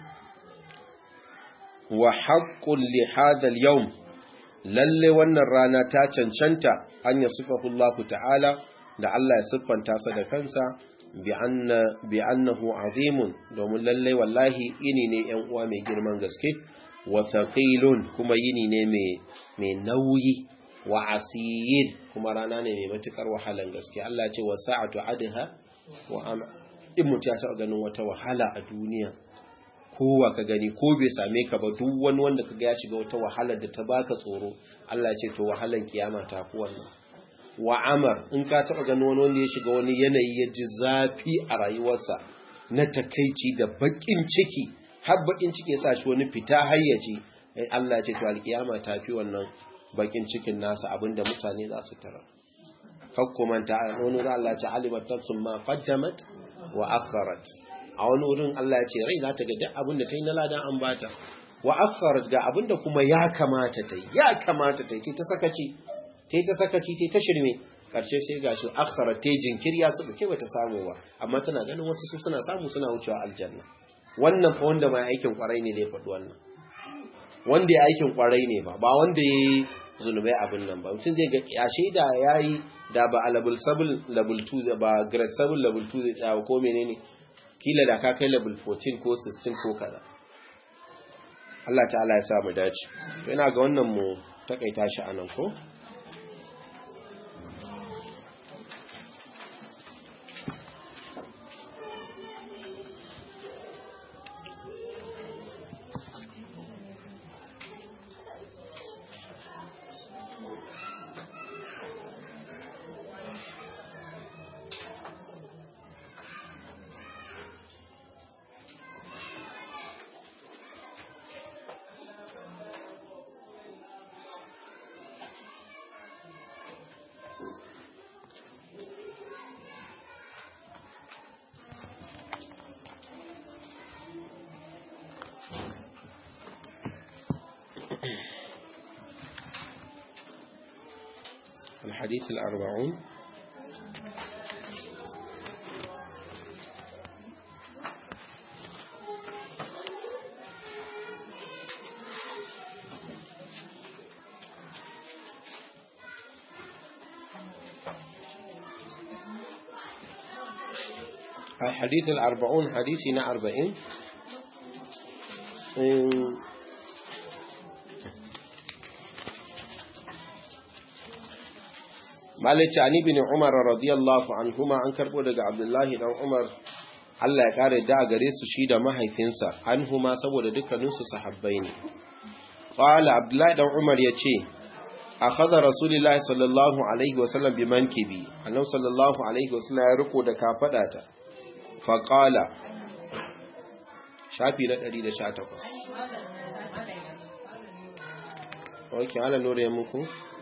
wa haƙƙun li hadha al-yawm lalle wannan rana ta cancanta an ya sifahu Allah ta'ala da Allah ya siffanta sa da kansa bi anna bi annahu azimun domin lalle wallahi ini ne ƴan uwa mai girman gaske wa thaqilun kuma yini ne mai mai nauyi wa asir kuma rana ne mai matukar wahalan gaske Allah ya ce wa sa'atu adha wa in mutum ya taɓa ganin wata wahala a duniya kowa ka gani ko bai same ka ba duk wani wanda ka ya shiga wata wahalar da ta baka tsoro Allah ce to wahalar kiyama ta fi wannan wa amar in ka taba gani wani wanda ya shiga wani yanayi ya ji zafi a rayuwarsa na takaici da bakin ciki har bakin ciki ya sa shi wani fita hayyaci Allah ce to alkiyama ta fi wannan bakin cikin nasa abinda mutane za su tara hakkumanta wani Allah ce alimat nafsun ma qaddamat wa akharat a wani wurin Allah ya ce rai za ta ga duk abin da ta yi na ladan an bata wa akharat ga abin da kuma ya kamata ta yi ya kamata ta yi ta sakaci ta ta sakaci ta ta shirme karshe sai gashi akharat ta jinkiri ya suka ce bata samu ba amma tana ganin wasu su suna samu suna wucewa aljanna wannan fa wanda mai aikin kwarai ne da ya faɗi wannan wanda ya aikin kwarai ne ba ba wanda ya yi zunubai abin nan ba mutum zai ga ya shaida ya yi da ba a level 7 level 2 ba grade 7 level 2 zai tsawo ko menene kila da ka kai level 14 ko 16 ko kaza Allah ta'ala ya sa mu dace to ina ga wannan mu takaita shi anan ko الحديث الأربعون الحديث الأربعون حديثنا أربعين malice ani bin umar radiyallahu anhuma an karbo daga abdullahi dan umar Allah ya kare da gare su shi da mahaifinsa anhuma saboda dukkaninsu sahabbai ne qala abdullahi dan umar yace akhadha rasulullahi sallallahu alaihi wasallam bi mankibi annabi sallallahu alaihi wasallam ya riko da kafadata fa qala shafi na 118 Okay, ala nore muku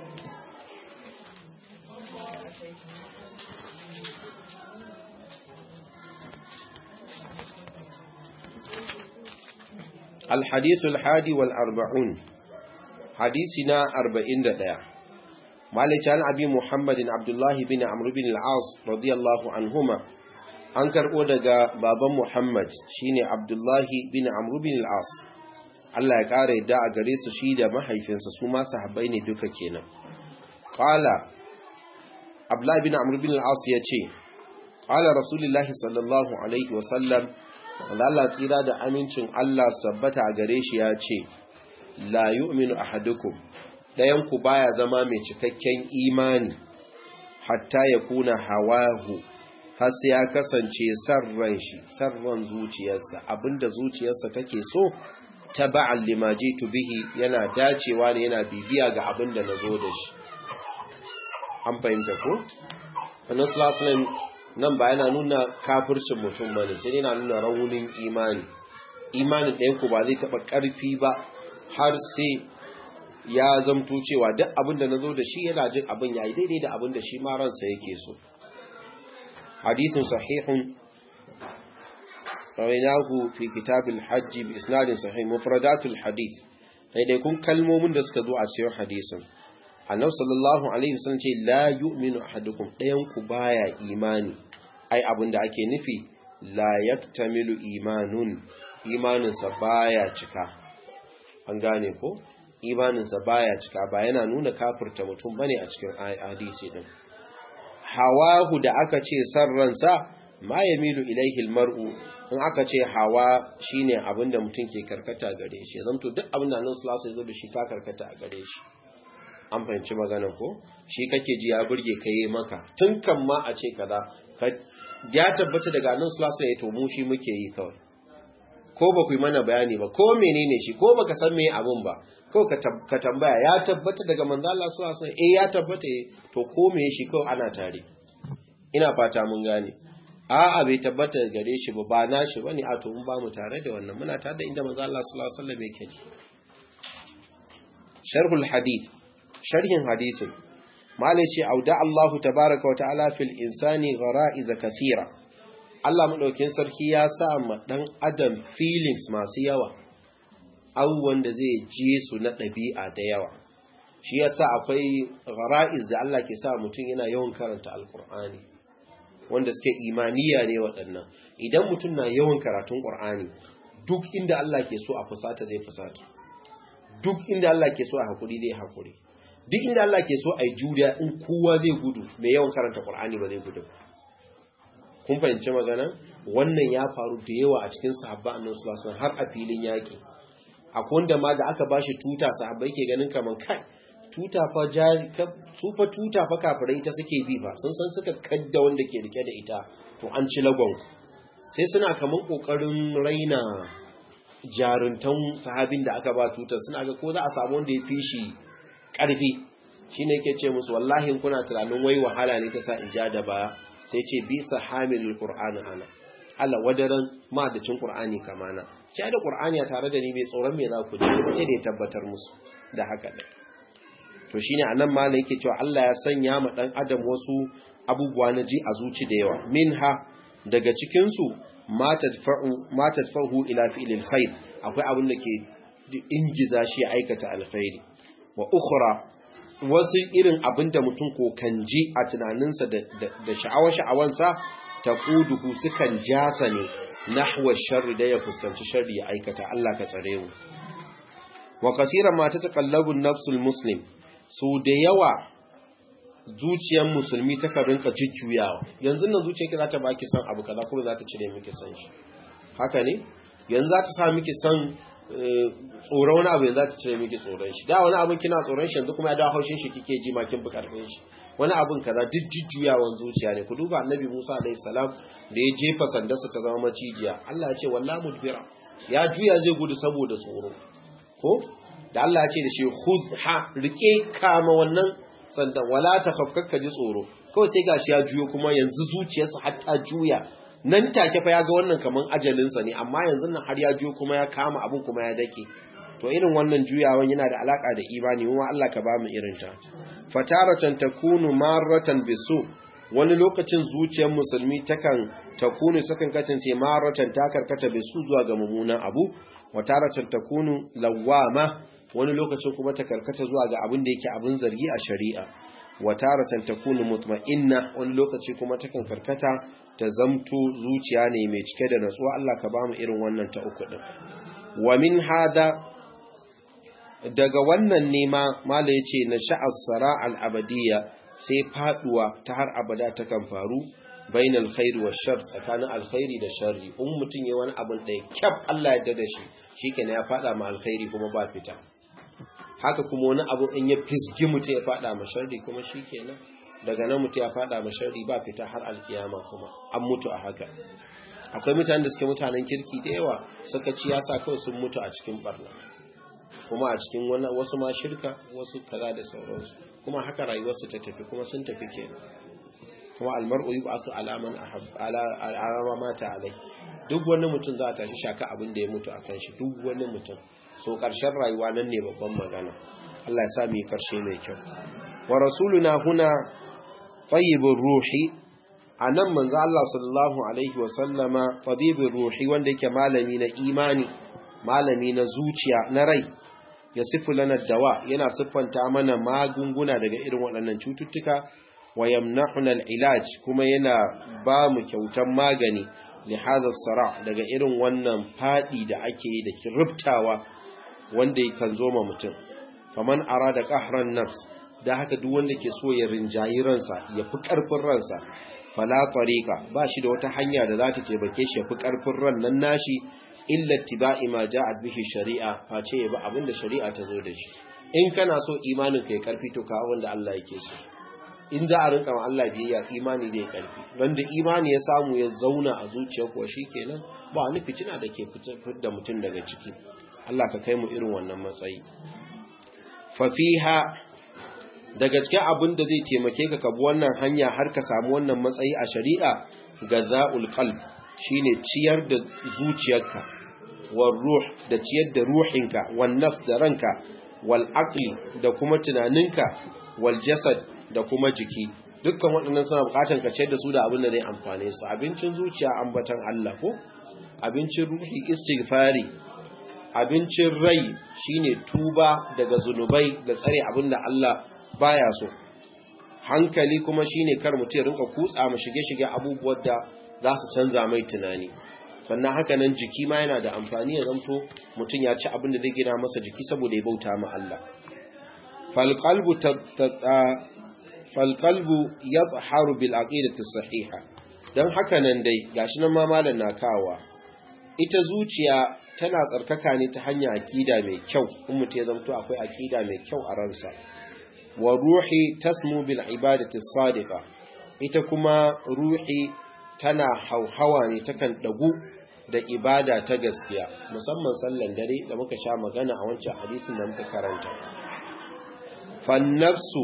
الحديث الحادي والأربعون حديثنا أربعين دقيقة مالك عن أبي محمد عبد الله بن عمرو بن العاص رضي الله عنهما an karɓo daga baban Muhammad shine Abdullahi bin Amr bin al-As Allah ya ƙara yadda a gare su shi da mahaifinsa su ma sahabbai ne duka kenan qala Abdullahi bin Amr bin al-As yace qala Rasulullahi sallallahu alaihi wa sallam Allah tsira da amincin Allah sabbata a gare shi ya ce, La yu'minu ahadukum ɗayanku baya zama mai cikakken imani, hatta ya kuna hawahu, har sai ya kasance sarran shi, sarran zuciyarsa, abinda zuciyarsa take so, ta ba'al limaji bihi yana dacewa ne yana bibiya ga abinda na zo da shi. An fahimta ko? Annabi nan ba yana nuna kafircin mutum ba ne sai yana nuna raunin imani imanin ɗayanku ba zai taɓa ƙarfi ba har sai ya zamto cewa duk abin da na zo da shi yana jin abin ya yi daidai da abin da shi ma ransa yake so hadithun sahihun rawainahu fi kitabil hajji bi isnadin sahih mufradatul hadith daidaikun kalmomin da suka zo a cikin hadisin annabi sallallahu alaihi wasallam ce la yu'minu ahadukum dayan ku baya imani ai abinda ake nufi la yaktamilu imanun imaninsa baya cika an gane ko imaninsa baya cika ba yana nuna kafirta mutum bane a cikin hadisi din hawahu da aka ce sarransa ma yamilu ilaihi almar'u in aka ce hawa shine abinda mutum ke karkata gare shi zanto duk abinda annabi sallallahu alaihi wasallam shi ka karkata a gare shi an fahimci magana ko shi kake ji ya burge ka yi maka tun kan ma a ce kaza ya tabbata daga nan sulasa ya to mu shi muke yi kawai ko ba ku yi mana bayani ba ko menene shi ko baka san meye abun ba ko ka tambaya ya tabbata daga manzo Allah sulasa eh ya tabbata to ko meye shi kawai ana tare ina fata mun gane a'a bai tabbata gare shi ba ba na shi bane a to mun ba mu tare da wannan muna tare da inda manzo Allah sallallahu alaihi wasallam yake sharhul hadith sharhin hadisin malai ce auda Allah tabaraka wa ta'ala fil insani ghara'iz kathira Allah madaukin sarki ya sa ma dan adam feelings masu yawa abubuwan da zai je su na ɗabi'a da yawa shi yasa akwai ghara'iz da Allah ke sa mutum yana yawan karanta alqur'ani wanda suke imaniya ne waɗannan idan mutum na yawan karatun qur'ani duk inda Allah ke so a fusata zai fusata duk inda Allah ke so a hakuri zai hakuri duk inda Allah ke so a yi juriya in kowa zai gudu mai yawan karanta Qur'ani ba zai gudu kun fahimci magana wannan ya faru da yawa a cikin sahabba annabi sallallahu alaihi har a filin yaki akwai wanda ma da aka bashi tuta sahabbai ke ganin kaman kai tuta fa jari su fa tuta fa kafirai ita suke bi fa sun san suka kadda wanda ke rike da ita to an ci lagon sai suna kaman kokarin raina jaruntan sahabin da aka ba tutar suna ga ko za a samu wanda ya fi shi ƙarfi shi ne ke ce musu wallahi kuna tunanin wai wahala ne ta sa in ja da baya sai ce bisa hamilul qur'ani ana Allah wadaran madacin qur'ani kamana ce da qur'ani tare da ni mai tsoron me za ku ji ba sai da ya tabbatar musu da haka ne to shine anan malai yake cewa Allah ya sanya ma dan adam wasu abubuwa na ji a zuci da yawa minha daga cikin su ma tadfa'u ma tadfa'u ila fi'lil khair akwai abin da ke ingiza shi ya aikata alkhairi wa ukhra wasu irin abin da mutum ko kan ji a tunaninsa da sha'awar sha'awansa ta kuduhu sukan jasa ne nahwa sharri da ya fuskanci sharri ya aikata Allah ka tsare mu wa kasiran ma ta taqallabu nafsul muslim so da yawa zuciyar musulmi ta rinka jujjuyawa yanzu nan zuciyarki za ta baki san abu kaza kuma za ta cire miki san shi haka ne yanzu za ta sa miki san tsoron wani abu yanzu za ta cire miki tsoron shi da wani abin kina tsoron shi yanzu kuma ya dawo haushin shi kike ji makin bi karfin shi wani abin kaza duk jujjuyawan zuciya ne ku duba annabi Musa alaihi salam da ya jefa sandarsa ta zama macijiya Allah ya ce wallahi mudbira ya juya zai gudu saboda tsoro ko da Allah ya ce da shi khudha rike kama wannan sandan wala tafakkaka ji tsoro kawai sai gashi ya juyo kuma yanzu zuciyarsa har ta juya nan take fa ya ga wannan kaman ajalinsa ne amma yanzu nan har ya juyo kuma ya kama abin kuma ya dake to irin wannan juyawan yana da alaka da imani kuma Allah ka ba mu irin ta fataratan takunu marratan bisu wani lokacin zuciyar musulmi takan takunu sakan kasance marratan ta karkata bisu zuwa ga mummunan abu wataratan takunu lawama wani lokacin kuma ta karkata zuwa ga abin da yake abin zargi a shari'a wataratan takunu mutma'inna wani lokaci kuma takan karkata ta zamto zuciya ne mai cike da natsuwa Allah ka bamu irin wannan ta uku din wa min hada daga wannan nema mala yace na sha'as sara al-abadiyya sai faduwa ta har abada ta kan faru bainal khairi wa shar tsakanin alkhairi da sharri in mutun yayi wani abin da kyaf Allah ya dada shi shikenan ya fada ma alkhairi kuma ba fita haka kuma wani abu in ya fisgi mutum ya fada ma sharri kuma shikenan daga nan mutum ya fada ma sharri ba fita har alkiyama kuma an mutu a haka akwai mutanen da suke mutanen kirki da yawa suka ci yasa kawai sun mutu a cikin barna kuma a cikin wasu ma shirka wasu kaza da sauransu kuma haka rayuwarsu ta tafi kuma sun tafi kenan kuma almar'u yub'athu alaman alama mata alai duk wani mutum za a tashi shaka abin da ya mutu akan shi duk wani mutum so karshen rayuwa nan ne babban magana Allah ya sa mu yi karshe mai kyau wa rasuluna huna tayyibur ruhi anan manzo Allah sallallahu alaihi wa sallama tabibur ruhi wanda yake malami na imani malami na zuciya na rai ya sifu lana dawa yana siffanta mana magunguna daga irin waɗannan cututtuka wa yamnahuna al-ilaj kuma yana ba mu kyautan magani li hadha sara daga irin wannan fadi da ake yi da kirubtawa wanda kan zo ma mutum faman arada qahran nafs da haka duk wanda ke so ya rinjayi ransa ya fi karfin ransa fala tariqa ba shi da wata hanya da za ta taimake shi ya fi karfin ran nan nashi illa tiba'i ma ja'at bihi shari'a face ya bi abinda shari'a ta zo da shi in kana so imanin ka ya karfi to ka wanda Allah yake so in za a rinka ma Allah biyayya imani da ya karfi wanda imani ya samu ya zauna a zuciya kuwa shikenan ba wani fitina da ke fitar da mutum daga ciki Allah ka kai mu irin wannan matsayi fa fiha daga cikin abin da zai taimake ka kabi wannan hanya har ka samu wannan matsayi a shari'a gaza'ul qalb shine ciyar da zuciyarka wal ruh da ciyar da ruhinka wan nafs da ranka wal aqli da kuma tunaninka wal jasad da kuma jiki dukkan waɗannan suna buƙatar ka ciyar da su da abin da zai amfane su abincin zuciya ambatan Allah ko abincin ruhi istighfari abincin rai shine tuba daga zunubai da tsare abin da Allah baya so hankali kuma shine kar mutum ya rinka kutsa mu shige-shige abubuwan da za su canza mai tunani sannan haka nan jiki ma yana da amfani ya zanto mutum ya ci abin da zai gina masa jiki saboda ya bauta ma Allah falqalbu yadhharu bil aqidati sahiha dan haka nan dai gashi nan ma malam na kawa ita zuciya tana tsarkaka ne ta hanyar akida mai kyau in mutum ya zanto akwai akida mai kyau a ransa wa ruhi tasmu bil ibadati sadiqa ita kuma ruhi tana hauhawa ne takan dagu da ibada ta gaskiya musamman sallan dare da muka sha magana a wancan hadisin da muka karanta fannafsu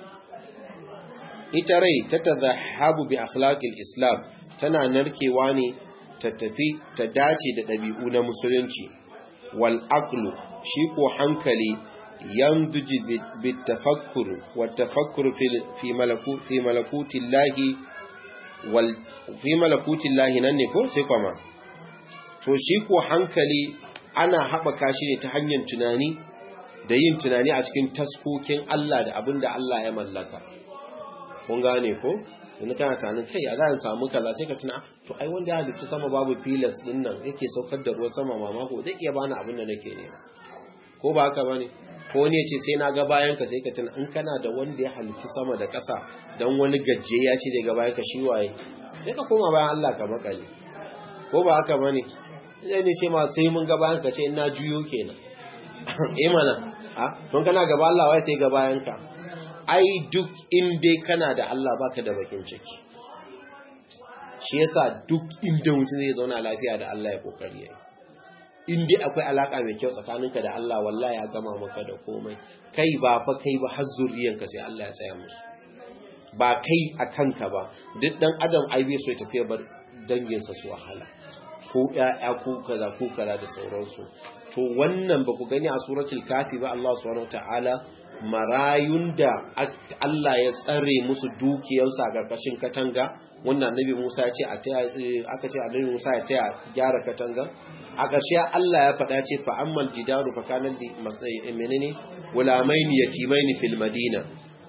ita rai ta tazahabu bi akhlaqil islam tana narkewa ne ta tafi ta dace da ɗabi'u na musulunci wal aqlu shi ko hankali yanduji bit tafakkur wa tafakkur fi malaku fi malakutillahi wal fi malakutillahi nan ne ko sai kuma to shi ko hankali ana haɓaka shi ne ta hanyar tunani da yin tunani a cikin taskokin Allah da abin da Allah ya mallaka kun gane ko yanzu kana tunanin kai a zan samu kaza sai ka tuna to ai wanda ya halitta sama babu filas din nan yake saukar da ruwan sama mamako zai iya bani abin da nake nema ko ba haka bane ko ne ce sai na ga bayan ka sai ka tuna in kana da wanda ya halitta sama da ƙasa dan wani gajje ya ce zai ga bayan ka shi waye sai ka koma bayan Allah ka makale ko ba haka bane zai ne ce ma sai mun ga bayan ka ce ina juyo kenan eh mana ha don kana gaba Allah wai sai ga bayan ka ai duk inda kana da Allah baka da bakin ciki shi yasa duk inda mutum zai zauna lafiya da Allah ya kokari yayi inda akwai alaka mai kyau tsakaninka da Allah wallahi ya gama maka da komai kai ba fa kai ba har zuriyanka sai Allah ya tsaya musu ba kai a kanka ba duk dan adam ai bai so ya tafiya bar danginsa su wahala ko ƴaƴa ko kaza ko kaza da sauransu to wannan ba ku gani a suratul kafi ba Allah subhanahu wataala marayun da Allah ya tsare musu dukiyarsu a ƙarƙashin katanga wannan annabi Musa ya ce a taya aka ce annabi Musa ya taya gyara katanga a ƙarshe Allah ya faɗa ce fa ammal jidaru fa kana li menene gulamaini yatimaini fil madina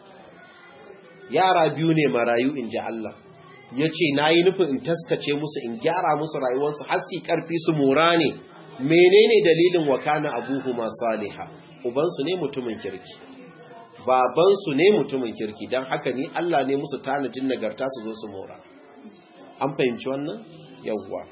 yara biyu ne marayu in ji Allah ya ce na yi nufin in taskace musu in gyara musu rayuwarsu har su karfi su mora ne menene dalilin wakana abuhu ma saliha ubansu ne mutumin kirki babansu ne mutumin kirki don haka ni Allah ne musu tanajin nagarta su zo su mora an fahimci wannan yawwa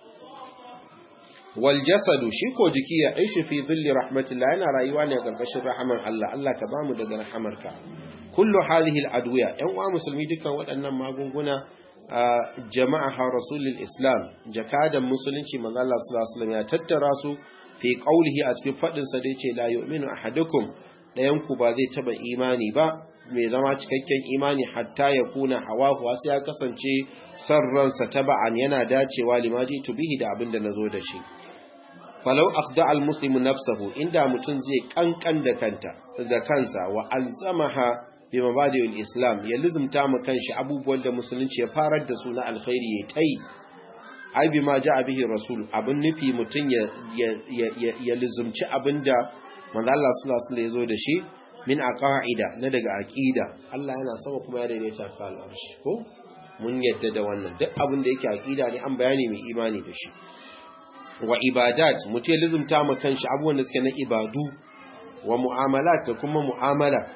wal jasadu shi ko jiki ya aishi fi dhilli rahmatillah yana rayuwa ne a karkashin rahamar Allah Allah ka bamu daga rahamarka kullu hadhihi al-adwiya yan uwa musulmi dukkan waɗannan magunguna jama'a ha rasulul islam jakadan musulunci manzo Allah sallallahu alaihi wasallam ya tattara su fi qaulihi a cikin fadin sa da yace la yu'minu ahadukum dayan ku ba zai taba imani ba mai zama cikakken imani hatta ya kuna hawahu sai ya kasance san ransa taba'an yana dacewa limaji tubihi da abin da nazo da shi falau akhda al-muslimu nafsahu inda mutun zai kankan da kanta da kansa wa alzamaha bi mabadi'il islam ya lizumta mu kanshi abubuwan da musulunci ya farar da su na alkhairi ya tai ai bi ma ja'a bihi rasul abin nufi mutun ya ya ya lizumci abinda manzo Allah sallallahu alaihi wasallam ya zo da shi min aqaida na daga aqida Allah yana sama kuma ya daidaita ka al'arshi ko mun yadda da wannan duk abin da yake aqida ne an bayani mai imani da shi wa ibadat mutum lizumta mu kanshi abubuwan da suke na ibadu wa mu'amalat da kuma mu'amala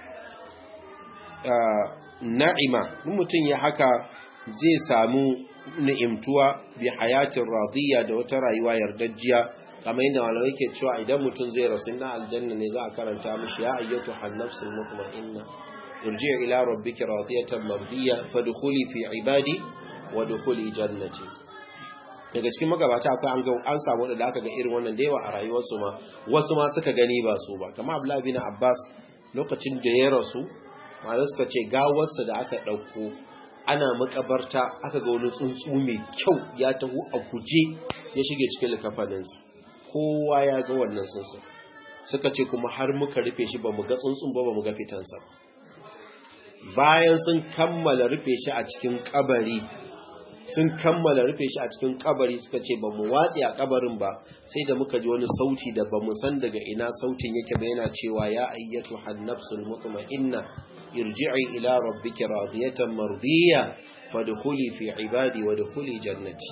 na'ima mutum ya haka zai samu ni'imtuwa bi hayatin radiyya da wata rayuwa yardajjiya kamar yadda malamai ke cewa idan mutum zai rasu na aljanna ne za a karanta mishi ya ayyatu hannafsul mutma'inna irji ila rabbiki radiyatan mardiyya fadkhuli fi ibadi wa dukhuli jannati daga cikin magabata akwai an ga an samu da aka ga irin wannan da yawa a rayuwarsu ma wasu ma suka gani ba su ba kamar Abdullah bin Abbas lokacin da ya rasu malai suka ce gawarsa da aka dauko ana makabarta aka ga wani tsuntsu mai kyau ya taho a guje ya shige cikin likafaninsa kowa ya ga wannan tsuntsu suka ce kuma har muka rufe shi ba mu ga tsuntsun ba ba mu ga fitansa bayan sun kammala rufe shi a cikin kabari sun kammala rufe shi a cikin kabari suka ce ba mu watsi a kabarin ba sai da muka ji wani sauti da ba mu san daga ina sautin yake ba yana cewa ya ayyatu hannafsul mutma'inna irji'i ila rabbiki radiyatan mardiya fadkhuli fi ibadi wa dkhuli jannati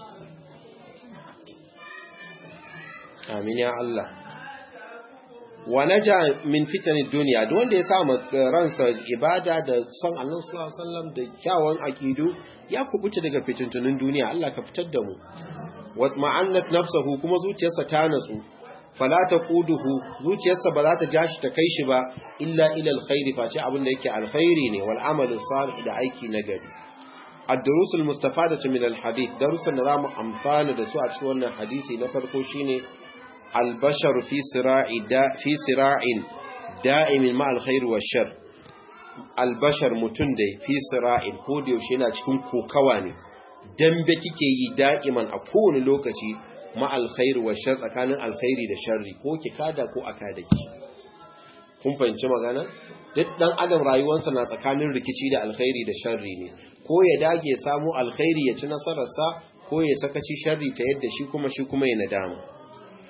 amin ya Allah wa naja min fitanin duniya duk wanda ya sa ransa ibada da son Allah sallallahu alaihi wasallam da kyawun akidu ya kubuta daga fitintunin duniya Allah ka fitar da mu watma'annat nafsuhu kuma zuciyarsa ta natsu fala taquduhu zuciyarsa ba za ta jashi ta kai shi ba illa ila alkhairi face abin da yake alkhairi ne wal amalu salih da aiki nagari ad-durus al-mustafadatu min al-hadith darusan da zamu amfana da su a cikin wannan hadisi na farko shine al-bashar fi sira'i da fi sira'in da'imin ma al-khair wa shar al-bashar mutun da fi sira'in ko da yaushe yana cikin kokawa ne dambe kike yi da'iman a kowane lokaci ma alkhairu wa shar tsakanin alkhairi da sharri ko ki kada ko aka da ki kun fahimci magana duk dan adam rayuwarsa na tsakanin rikici da alkhairi da sharri ne ko ya dage samu alkhairi ya ci nasararsa ko ya sakaci sharri ta yadda shi kuma shi kuma ya nadama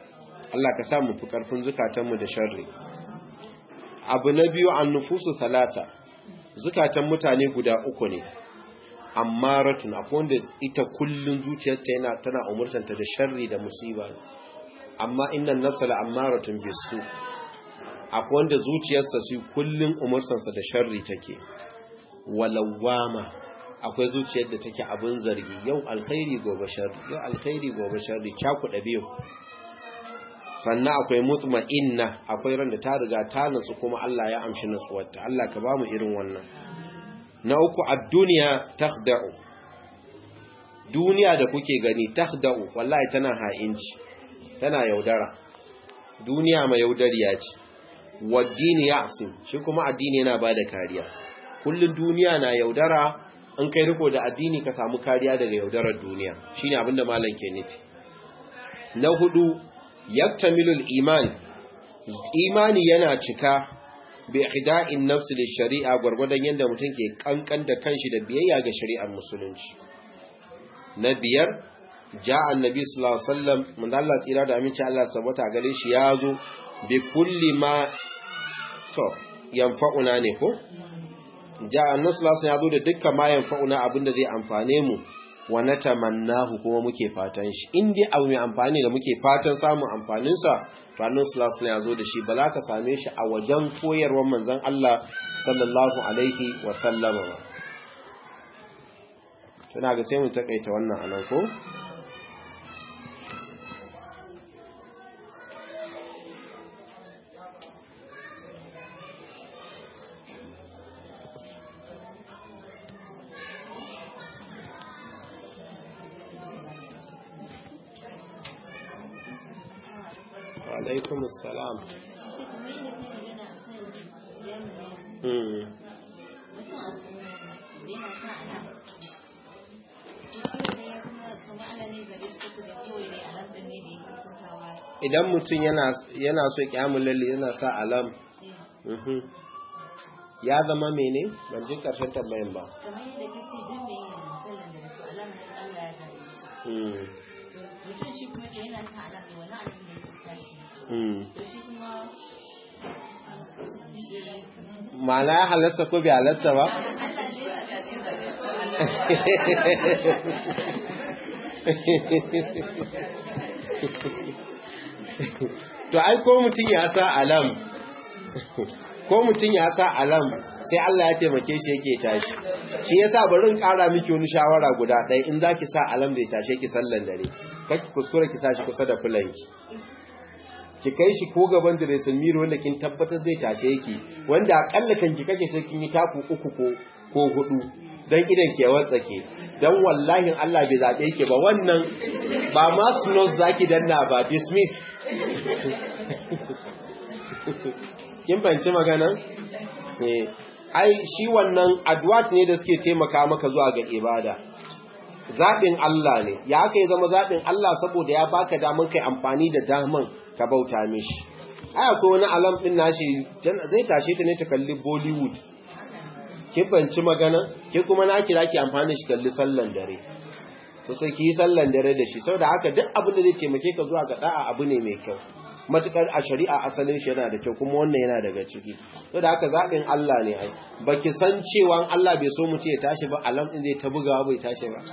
Allah ka sa mu fi karfin zukatanmu da sharri abu na biyu an nufusu talata zukatan mutane guda uku ne ammaratun akwai wanda ita kullun zuciyarta yana tana umurtanta da sharri da musiba amma innan nafsa la ammaratun bisu akwai wanda zuciyarsa su kullun umurtansa da sharri take walawama akwai zuciyar da take abin zargi yau alkhairi gobe sharri yau alkhairi gobe sharri cakuɗa biyu sannan akwai mutma'inna akwai ran da ta riga ta nutsu kuma Allah ya amshi nutsuwarta Allah ka ba mu irin wannan na uku ad-dunya takhda'u duniya da kuke gani takhda'u wallahi tana ha'inci tana yaudara duniya mai yaudariya ce waddini ya'sim shi kuma addini yana bada kariya kullun duniya na yaudara in kai riko da addini ka samu kariya daga yaudarar duniya shine abinda malam ke nufi na hudu yaktamilul iman imani yana cika bi ihda'in nafsi da shari'a gwargwadon yadda mutum ke kankan da kanshi da biyayya ga shari'ar musulunci na biyar ja'a annabi sallallahu alaihi wasallam mun Allah tsira da aminci Allah sabata gare shi yazo bi kulli ma to yanfa'una ne ko ja'a annabi sallallahu alaihi yazo da dukkan ma yanfa'una abinda zai amfane mu wa natamannahu kuma muke fatan shi in dai abu mai amfani da muke fatan samun amfanin sa to annabi sallallahu alaihi yazo da shi ba za ka same shi a wajen koyarwar manzon Allah sallallahu alaihi wa sallama ba tana ga sai mu takaita wannan anan ko alaikum assalam idan mutum yana so kyamun lalle yana sa alam ya zama mene ban ji karshen tambayin ba kamar yadda kace duk mai yin sallan da su alamar Allah ya gare shi mutum shi kuma da yana sa alam ne wani abin da ya tashi to shi kuma ma'ana ya halasta ko bai halasta ba to ai ko mutum ya sa alam ko mutum ya sa alam sai Allah ya taimake shi yake tashi shi yasa bari in kara miki wani shawara guda ɗaya in zaki sa alam zai tashe ki sallan dare kake kuskure ki sa shi kusa da fulanki ki kai shi ko gaban diresin miro wanda kin tabbatar zai tashe ki wanda akalla kan ki kake sai kin yi taku uku ko ko hudu dan idan ke watsake dan wallahi Allah bai zabe ki ba wannan ba ma snooze zaki danna ba dismiss kin fahimci magana eh ai shi wannan adwat ne da suke taimaka maka zuwa ga ibada zaɓin Allah ne ya aka yi zama zaɓin Allah saboda ya baka damar kai amfani da daman ka bauta mishi ai akwai wani alam ɗin nashi zai tashe ta ne ta kalli Bollywood kin banci magana ke kuma na kira ki amfani shi kalli sallan dare to sai ki yi sallan dare da shi saboda haka duk abin da zai taimake ka zuwa ga da'a abu ne mai kyau matukar a shari'a asalin shi yana da kyau kuma wannan yana daga ciki saboda haka zaɓin Allah ne ai baki san cewa Allah bai so mu ce ya tashi ba alam din zai ta bugawa bai tashi ba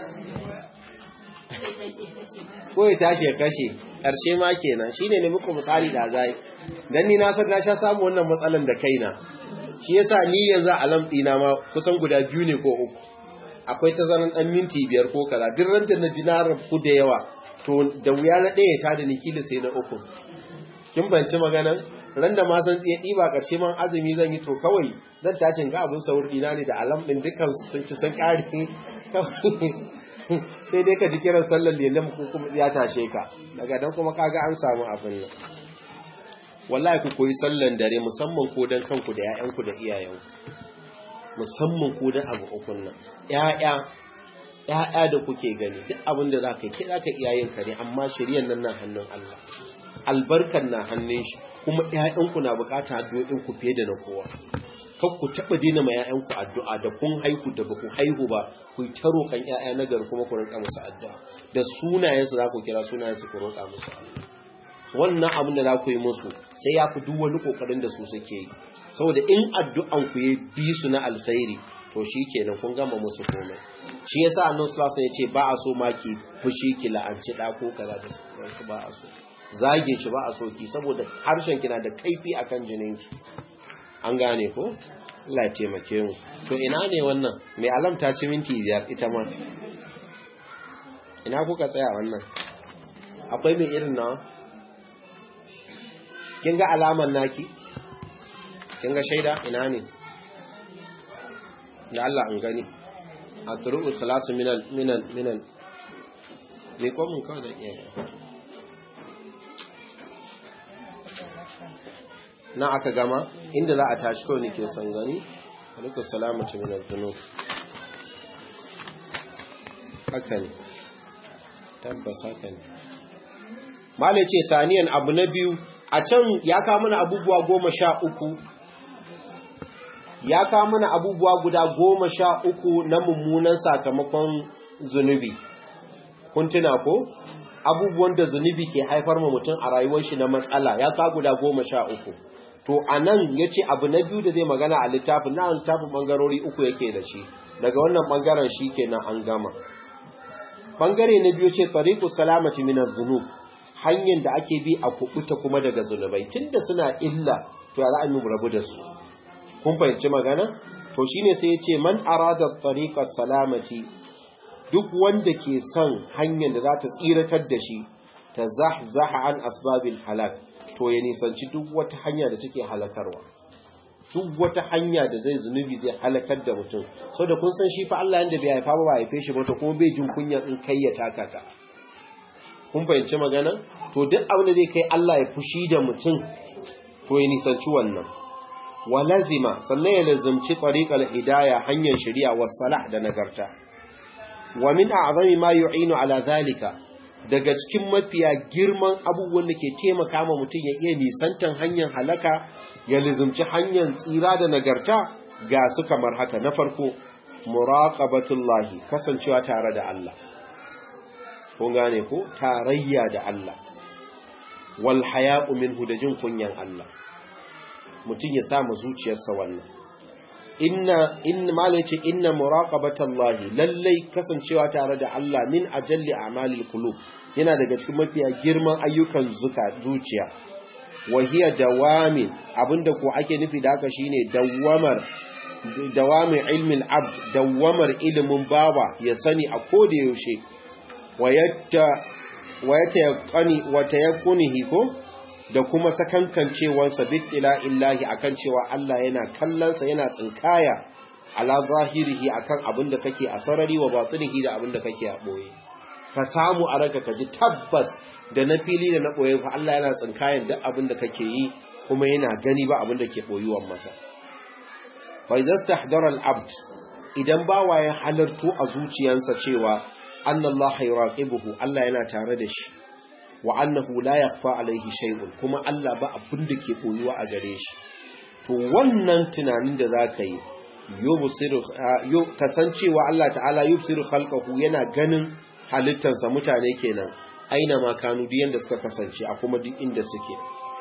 ko ya tashi ya kashe ƙarshe ma kenan shine ne muku misali da zai dan ni na san na sha samu wannan matsalan da kaina shi yasa ni yanzu alam dina ma kusan guda biyu ne ko uku akwai tazaran dan minti biyar ko kaza duk ran da na ji na rabu da yawa to da wuya na ɗaya ta da ni kila sai na uku kin banci maganan ran da ma san tsiye ɗiba ƙarshe man azumi zan yi to kawai zan tashin ga abin saur ɗina ne da alam ɗin dukkan sun ci sun ƙari sai dai ka ji kiran sallar lelim ko kuma ya tashe ka daga dan kuma kaga an samu abin nan wallahi ku koyi sallan dare musamman ko dan kanku da ƴaƴanku da iyayenku musamman ko dan abu ukun nan ƴaƴa ƴaƴa da kuke gani duk abin da zaka yi ke zaka iya yin kare amma shiryan nan na hannun Allah albarkan na hannun shi kuma ƴaƴanku na bukata addu'o'in ku fiye da na kowa kar ku taɓa dina ma ƴaƴanku addu'a da kun haihu da baku haihu ba ku yi ta roƙan ƴaƴa na gari kuma ku rinka musu addu'a da sunayensu za ku kira sunayensu ku roƙa musu wannan abin da za ku yi musu sai ya fi duk wani kokarin da su suke yi saboda in addu'an ku ya bi su na alkhairi to shi kenan kun gama musu komai shi yasa annabi sallallahu alaihi wasallam ya ce ba a so ma ki fushi ki la'anci da ko kaza da su ba a so zagin shi ba a so ki saboda harshen ki na da kaifi akan jinin ki an gane ko Allah ya taimake mu to ina ne wannan mai alam ta ci minti biyar ita ma ina kuka tsaya wannan akwai mai irin nawa kin ga alaman naki kin ga shaida ina ne da Allah an gani a turu'ul khalasu minan minan minan me ko mun kawai da iya na aka gama inda za a tashi kawai nake son gani alaikum salamatu min az-zunub haka ne tabbas haka ne malai ce saniyan abu na biyu a can ya kawo mana abubuwa goma sha uku ya kawo mana abubuwa guda goma sha uku na mummunan sakamakon zunubi kun tuna ko abubuwan da zunubi ke haifar ma mutum a rayuwar shi na matsala ya kawo guda goma sha uku to a nan ya ce abu na biyu da zai magana a littafin na littafin ɓangarori uku yake da shi daga wannan ɓangaren shi kenan an gama ɓangare na biyu ce tsariku salamati minar zunub hanyar da ake bi a kubuta kuma daga zunubai tunda suna illa to ya za a yi rabu da su kun fahimci magana to shine sai ya ce man arada tariqa salamati duk wanda ke son hanyar da za ta tsiratar da shi ta zahzaha an asbabil halak to ya nisanci duk wata hanya da take halakarwa duk wata hanya da zai zunubi zai halakar da mutum sau da kun san shi fa Allah yanda bai haifa ba ba haife shi ba to kuma bai jin kunya in kai ya taka ka kun fahimci magana to duk abin da zai kai Allah ya fushi da mutum to ya nisanci wannan wa lazima sannan ya lazimci tariqal hidaya hanyar shari'a was salah da nagarta wa min a'zami ma yu'inu ala zalika daga cikin mafiya girman abubuwan da ke taimaka ma mutum ya iya nisantan hanyar halaka ya lazimci hanyar tsira da nagarta ga su kamar haka na farko muraqabatullahi kasancewa tare da Allah kun gane ko tarayya da Allah wal haya'u minhu da jin kunyan Allah mutum ya samu zuciyarsa wannan inna inna malai ce inna muraqabatallahi lallai kasancewa tare da Allah min ajalli a'malil qulub yana daga cikin mafiya girman ayyukan zuka zuciya wa hiya dawamin abinda ko ake nufi da haka shine dawamar dawamin ilmin abd dawamar ilimin bawa ya sani a koda yaushe wayatta wayatayaqqani watayaqqunihi ko da kuma sakankancewansa bittila illahi akan cewa Allah yana kallonsa yana tsinkaya ala zahirihi akan abin da kake a sarari wa batinihi da abin da kake a boye ka samu a ranka ka ji tabbas da na fili da na boye fa Allah yana tsinkayan duk abin da kake yi kuma yana gani ba abin da ke boyuwan masa fa idza istahdara al-abd idan bawa ya halarto a zuciyarsa cewa annallaha yuraqibuhu Allah yana tare da shi wa annahu la yakhfa alaihi shay'un kuma Allah ba abin da ke koyuwa a gare shi to wannan tunanin da zaka yi yubsiru kasancewa Allah ta'ala yubsiru khalqahu yana ganin halittarsa mutane kenan aina ma kanu duk yanda suka kasance a kuma duk inda suke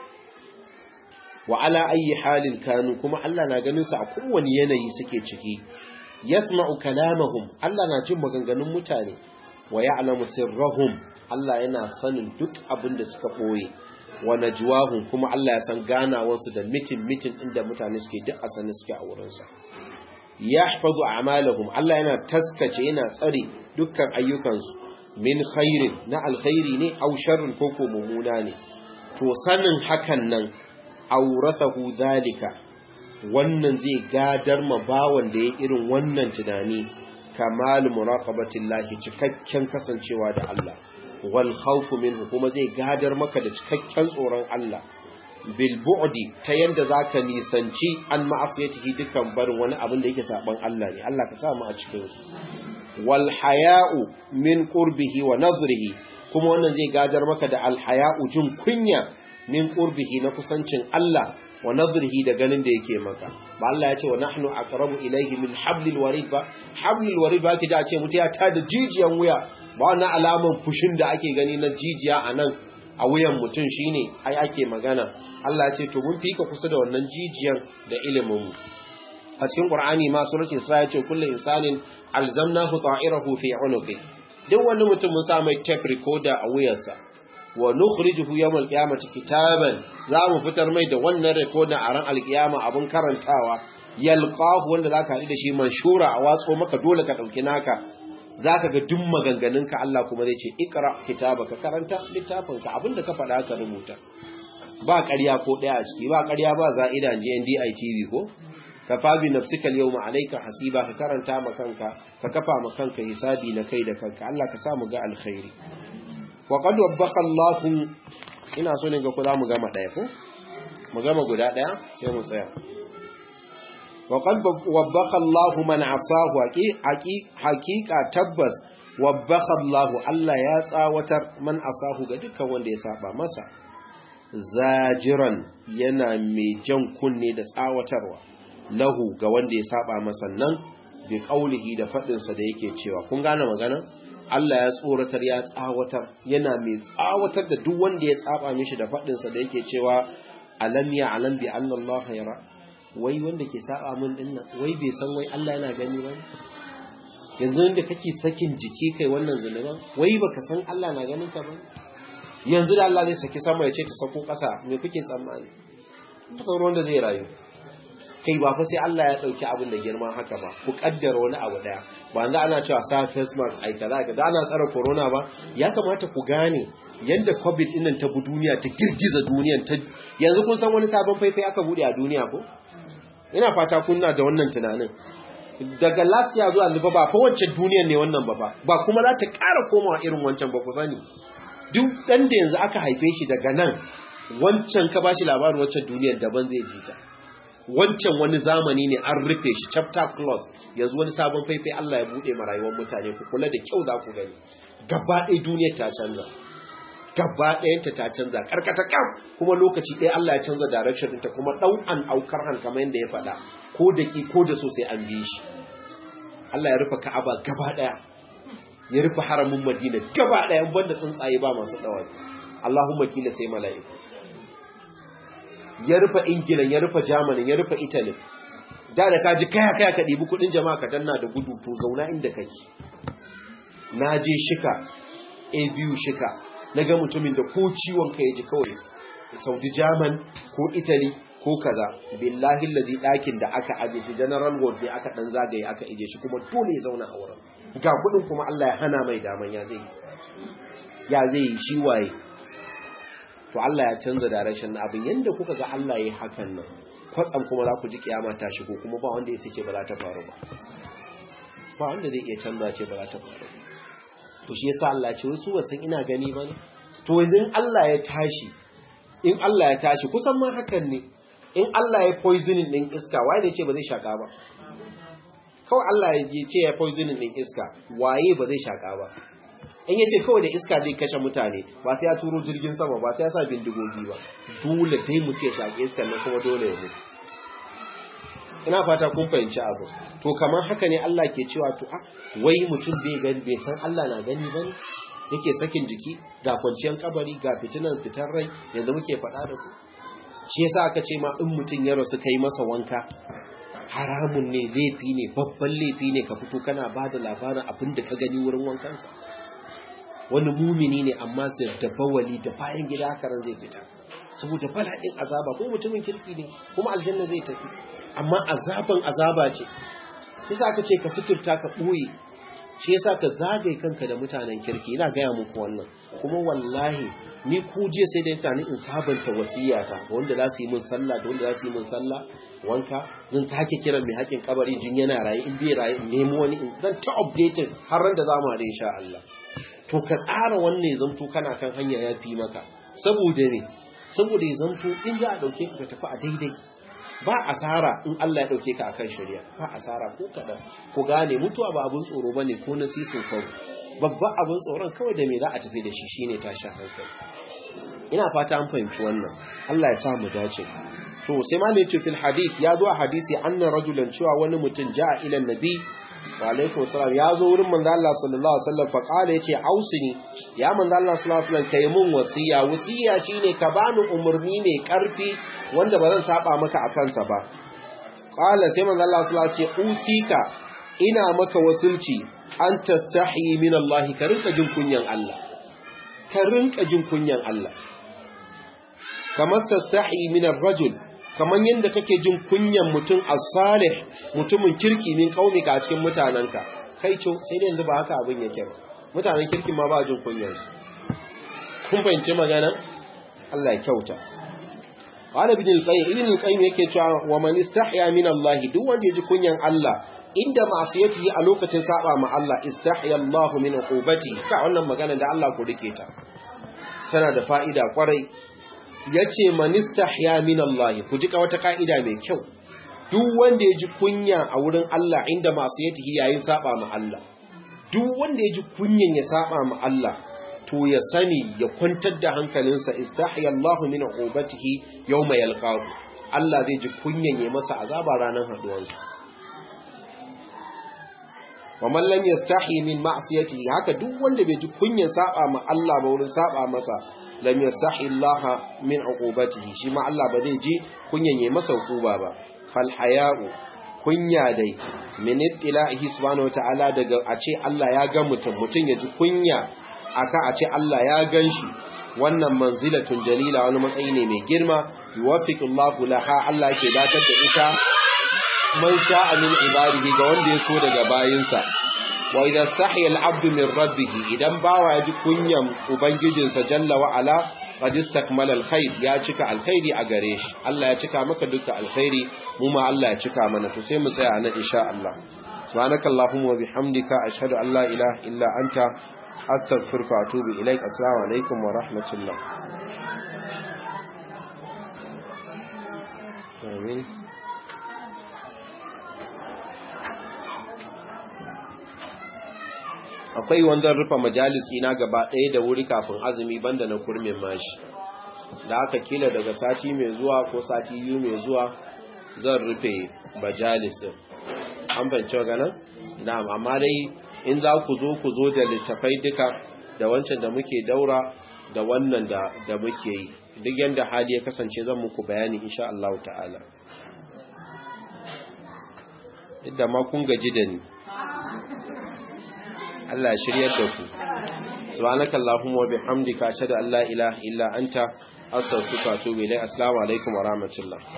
wa ala ayi halin kanu kuma Allah na ganin su a kowane yanayi suke ciki yasma'u kalamahum Allah na jin maganganun mutane wa ya'lamu sirrahum Allah yana sanin duk abin da suka ɓoye wa najwahum kuma Allah ya san ganawarsu da mitin mitin inda mutane suke duk a sanin suke a wurinsa yahfazu a'malahum Allah yana taskace yana tsare dukkan ayyukansu min khairin na alkhairi ne aw sharrin ko ko mumuna ne to sanin hakan nan aurathahu zalika wannan zai gadar ma bawan da ya irin wannan tunani kamal muraqabatillahi cikakken kasancewa da Allah wal khawfu minhu kuma zai gadar maka da cikakken tsoron Allah bil bu'di ta yanda zaka nisanci an ma'asiyatihi dukan barin wani abin da yake saban Allah ne Allah ka sa mu a cikin su wal haya'u min qurbihi wa nazrihi kuma wannan zai gadar maka da al haya'u jin kunya min qurbihi na kusancin Allah wa nazrihi da ganin da yake maka ba Allah ya ce wa nahnu aqrabu ilayhi min hablil warid ba hablil warid ba kije a ce mutu ya tada jijiyan wuya ba wannan alaman fushin da ake gani na jijiya a nan a wuyan mutum shine ai ake magana Allah ya ce to mun fika kusa da wannan jijiyan da ilimin mu a cikin Qur'ani ma suratul Isra ya ce kullu insanin alzamnahu ta'irahu fi 'unuqi duk wani mutum mun sa mai tape recorder a wuyarsa wa nukhrijuhu yawmal qiyamati kitaban za mu fitar mai da wannan recorder a ran alkiyama abun karantawa yalqahu wanda zaka haɗu da shi manshura a watso maka dole ka dauki naka zaka ga duk maganganunka Allah kuma zai ce ikra kitabaka karanta littafinka abinda ka faɗa ka rubuta ba ƙarya ko ɗaya a ciki ba ƙarya ba za'ida je NDI TV ko ka fabi nafsika yawma alayka hasiba ka karanta ma kanka ka kafa ma kanka hisabi na kai da kanka Allah ka sa mu ga alkhairi wa qad wabbaka Allah ina so ne ga ku za mu gama ɗaya ko mu gama guda ɗaya sai mu tsaya وقد وبخ الله من عصاه حقيقة تبس وبخ الله الله يا تsawatar man asahu ga dukkan wanda ya saba masa zajiran yana mai jan kunne da tsawatarwa lahu ga wanda ya saba masa nan bi qaulihi da fadin sa da yake cewa kun gane magana Allah ya tsoratar ya tsawatar yana mai tsawatar da duk wanda ya tsaba mishi da fadin sa da yake cewa alam ya alam bi anna Allah yara wai wanda ke saba min dinnan wai bai san wai Allah yana gani ba yanzu da kake sakin jiki kai wannan zunuban wai baka san Allah na ganin ka ba yanzu da Allah zai saki sama ya ce ta sako ƙasa me kuke tsammani ba sauran da zai rayu kai ba fa sai Allah ya dauki abin da girman haka ba ku kaddara wani abu daya ba yanzu ana cewa sa face mask ai kaza kaza ana tsara corona ba ya kamata ku gane yanda covid din nan ta bu duniya ta girgiza duniyan ta yanzu kun san wani sabon faifai aka bude a duniya ko ina fata kunna da wannan tunanin daga last year zuwa yanzu ba fa wacce duniyar ne wannan ba ba ba kuma za ta ƙara komawa irin wancan ba ku sani duk dan da yanzu aka haife shi daga nan wancan ka bashi labarin wacce duniyar daban zai ji ta wancan wani zamani ne an rufe shi chapter close yanzu wani sabon faifai Allah ya bude ma rayuwar mutane ku kula da kyau za ku gani gaba ɗaya duniyar ta canza gaba ɗayanta ta canza karkata kam kuma lokaci ɗaya Allah ya canza direction ɗinta kuma ɗau'an aukar han kamar yadda ya faɗa ko da ki ko da so sai an bi shi Allah ya rufe Ka'aba gaba ɗaya ya rufe haramin Madina gaba ɗaya banda tsuntsaye ba masu ɗawai Allahumma kila sai mala'iku ya rufe Ingila ya rufe Germany ya rufe Italy da da ka ji kaya kaya ka ɗibi kuɗin jama'a ka danna da gudu to zauna inda kake na je shika a biyu shika na ga mutumin da ko ciwon ka ya ji kawai saudi german ko italy ko kaza billahi lazi ɗakin da aka aje shi general ward ne aka ɗan zagaye aka ije shi kuma dole ya zauna a wurin ga kudin kuma allah ya hana mai daman ya zai ya zai yi shi waye to allah ya canza da rashin abin yadda kuka ga allah ya hakan nan kwatsam kuma za ku ji kiyama ta shigo kuma ba wanda ya ce ba za ta faru ba ba wanda zai iya canza ce ba za ta faru to shi yasa Allah ce wasu wasan ina gani bane to idan Allah ya tashi in Allah ya tashi kusan ma hakan ne in Allah ya poisoning din iska waye ne ce ba zai shaka ba kawai Allah ya ce ya poisoning din iska waye ba zai shaka ba in yace kawai da iska zai kashe mutane ba sai ya turo jirgin sama ba sai ya sa bindigogi ba dole dai mu ce shaki iska nan kuma dole ya mutu ina fata kun fahimci abu to kamar haka ne Allah ke cewa to a wai mutum bai gani bai san Allah na gani bane yake sakin jiki ga kwanciyar kabari ga fitinan fitar rai yanzu muke faɗa da ku shi yasa aka ce ma in mutum ya rasu kai masa wanka haramun ne laifi ne babban laifi ne ka fito kana ba da labarin abin da ka gani wurin wankansa wani mumini ne amma sai da bawali da bayan gida haka ran zai fita saboda bala'in azaba ko mutumin kirki ne kuma aljanna zai tafi amma azaban azaba ce shi yasa aka ce ka suturta ka ɓoye shi yasa ka zagaye kanka da mutanen kirki ina gaya muku wannan kuma wallahi ni ku je sai da mutane in sabanta wasiyata wanda za su yi min sallah da wanda za su yi min sallah wanka zan sake kiran mai haƙin kabari jin yana raye in bai raye in nemo wani in zan ta updating har ran da za mu haɗe insha Allah to ka tsara wannan zamto kana kan hanya ya fi maka saboda ne saboda ya zamto in za a ɗauke ka tafi a daidai ba asara in Allah ya dauke ka akan shari'a ba asara ko kadan ku gane mutuwa ba abun tsoro bane ko nasisin kawo babban abun tsoron kawai da me za a tafi da shi shine tashin hankali ina fata an fahimci wannan Allah ya sa mu dace to sai ma ne ce fil hadith ya zo a hadisi anna rajulan cewa wani mutum ja'a ila nabi wa alaikum salam ya zo wurin manzo Allah sallallahu alaihi wasallam fa qala yace ausini ya manzo Allah sallallahu alaihi wasallam kai mun wasiya wasiya shine ka bani umurni mai karfi wanda ba zan saba maka akan sa ba qala sai manzo Allah sallallahu alaihi wasallam ce usika ina maka wasulci an tastahi min Allah ka rinka jin kunyan Allah ka rinka jin kunyan Allah kamar tastahi min ar-rajul kamar yadda kake jin kunyan mutum as-salih mutumin kirki min kaumika a cikin mutananka kai co sai dai yanzu ba haka abin yake ba mutanen kirki ma ba jin kunyan su kun fahimci magana Allah ya kyauta qala ibn al-qayyim ibn al-qayyim yake cewa wa man istahya min Allah duk wanda ya ji kunyan Allah inda ma'asiyatihi a lokacin saba ma Allah istahya Allah min uqubati ka wannan magana da Allah ku rike ta tana da fa'ida kwarai yace man istahya min Allah ku ji ka wata kaida mai kyau duk wanda ya ji kunya a wurin Allah inda ma'asiyatihi yayin saba ma Allah duk wanda ya ji kunyan ya saba ma Allah to ya sani ya kwantar da hankalinsa istahya Allah min uqubatihi yawma yalqahu Allah zai ji kunyan ya masa azaba ranar haduwarsa wa man lam yastahi min ma'siyatihi haka duk wanda bai ji kunyan saba ma Allah ba wurin saba masa lam yastahi Allah min uqubatihi shi ma Allah ba zai ji kunyan ya masa hukuma ba fal haya'u kunya dai min ittilahi subhanahu wataala daga a ce Allah ya ga mutum mutum ya ji kunya aka a ce Allah ya ganshi wannan manzilatun jalila wani matsayi ne mai girma yuwaffiqullahu laha Allah yake datar da ita man sha'a min ibadihi ga wanda ya so daga bayinsa wa idan sahiya al-abdu min rabbih idan bawa ya ji kunyan ubangijinsa jalla wa ala qad istakmala al-khair ya cika alkhairi a gare shi Allah ya cika maka duka alkhairi mu ma Allah ya cika mana to sai mu tsaya nan insha Allah subhanakallahumma wa bihamdika ashhadu an la ilaha illa anta astaghfiruka wa atubu ilaik assalamu alaikum wa rahmatullah amin akwai wanda rufe majalisi na gaba ɗaya da wuri kafin azumi banda na kurmin mashi da aka kila daga sati mai zuwa ko sati biyu mai zuwa zan rufe majalisin an fahimci ganin? na'am amma dai in za ku zo ku zo da littafai duka da wancan da muke daura da wannan da da muke yi duk yanda hali ya kasance zan muku bayani insha Allah ta'ala idda ma kun gaji da ni Allah ya shiryar da ku subhanakallahumma wa bihamdika ashhadu an la ilaha illa anta astaghfiruka wa atubu ilayk assalamu alaikum wa rahmatullah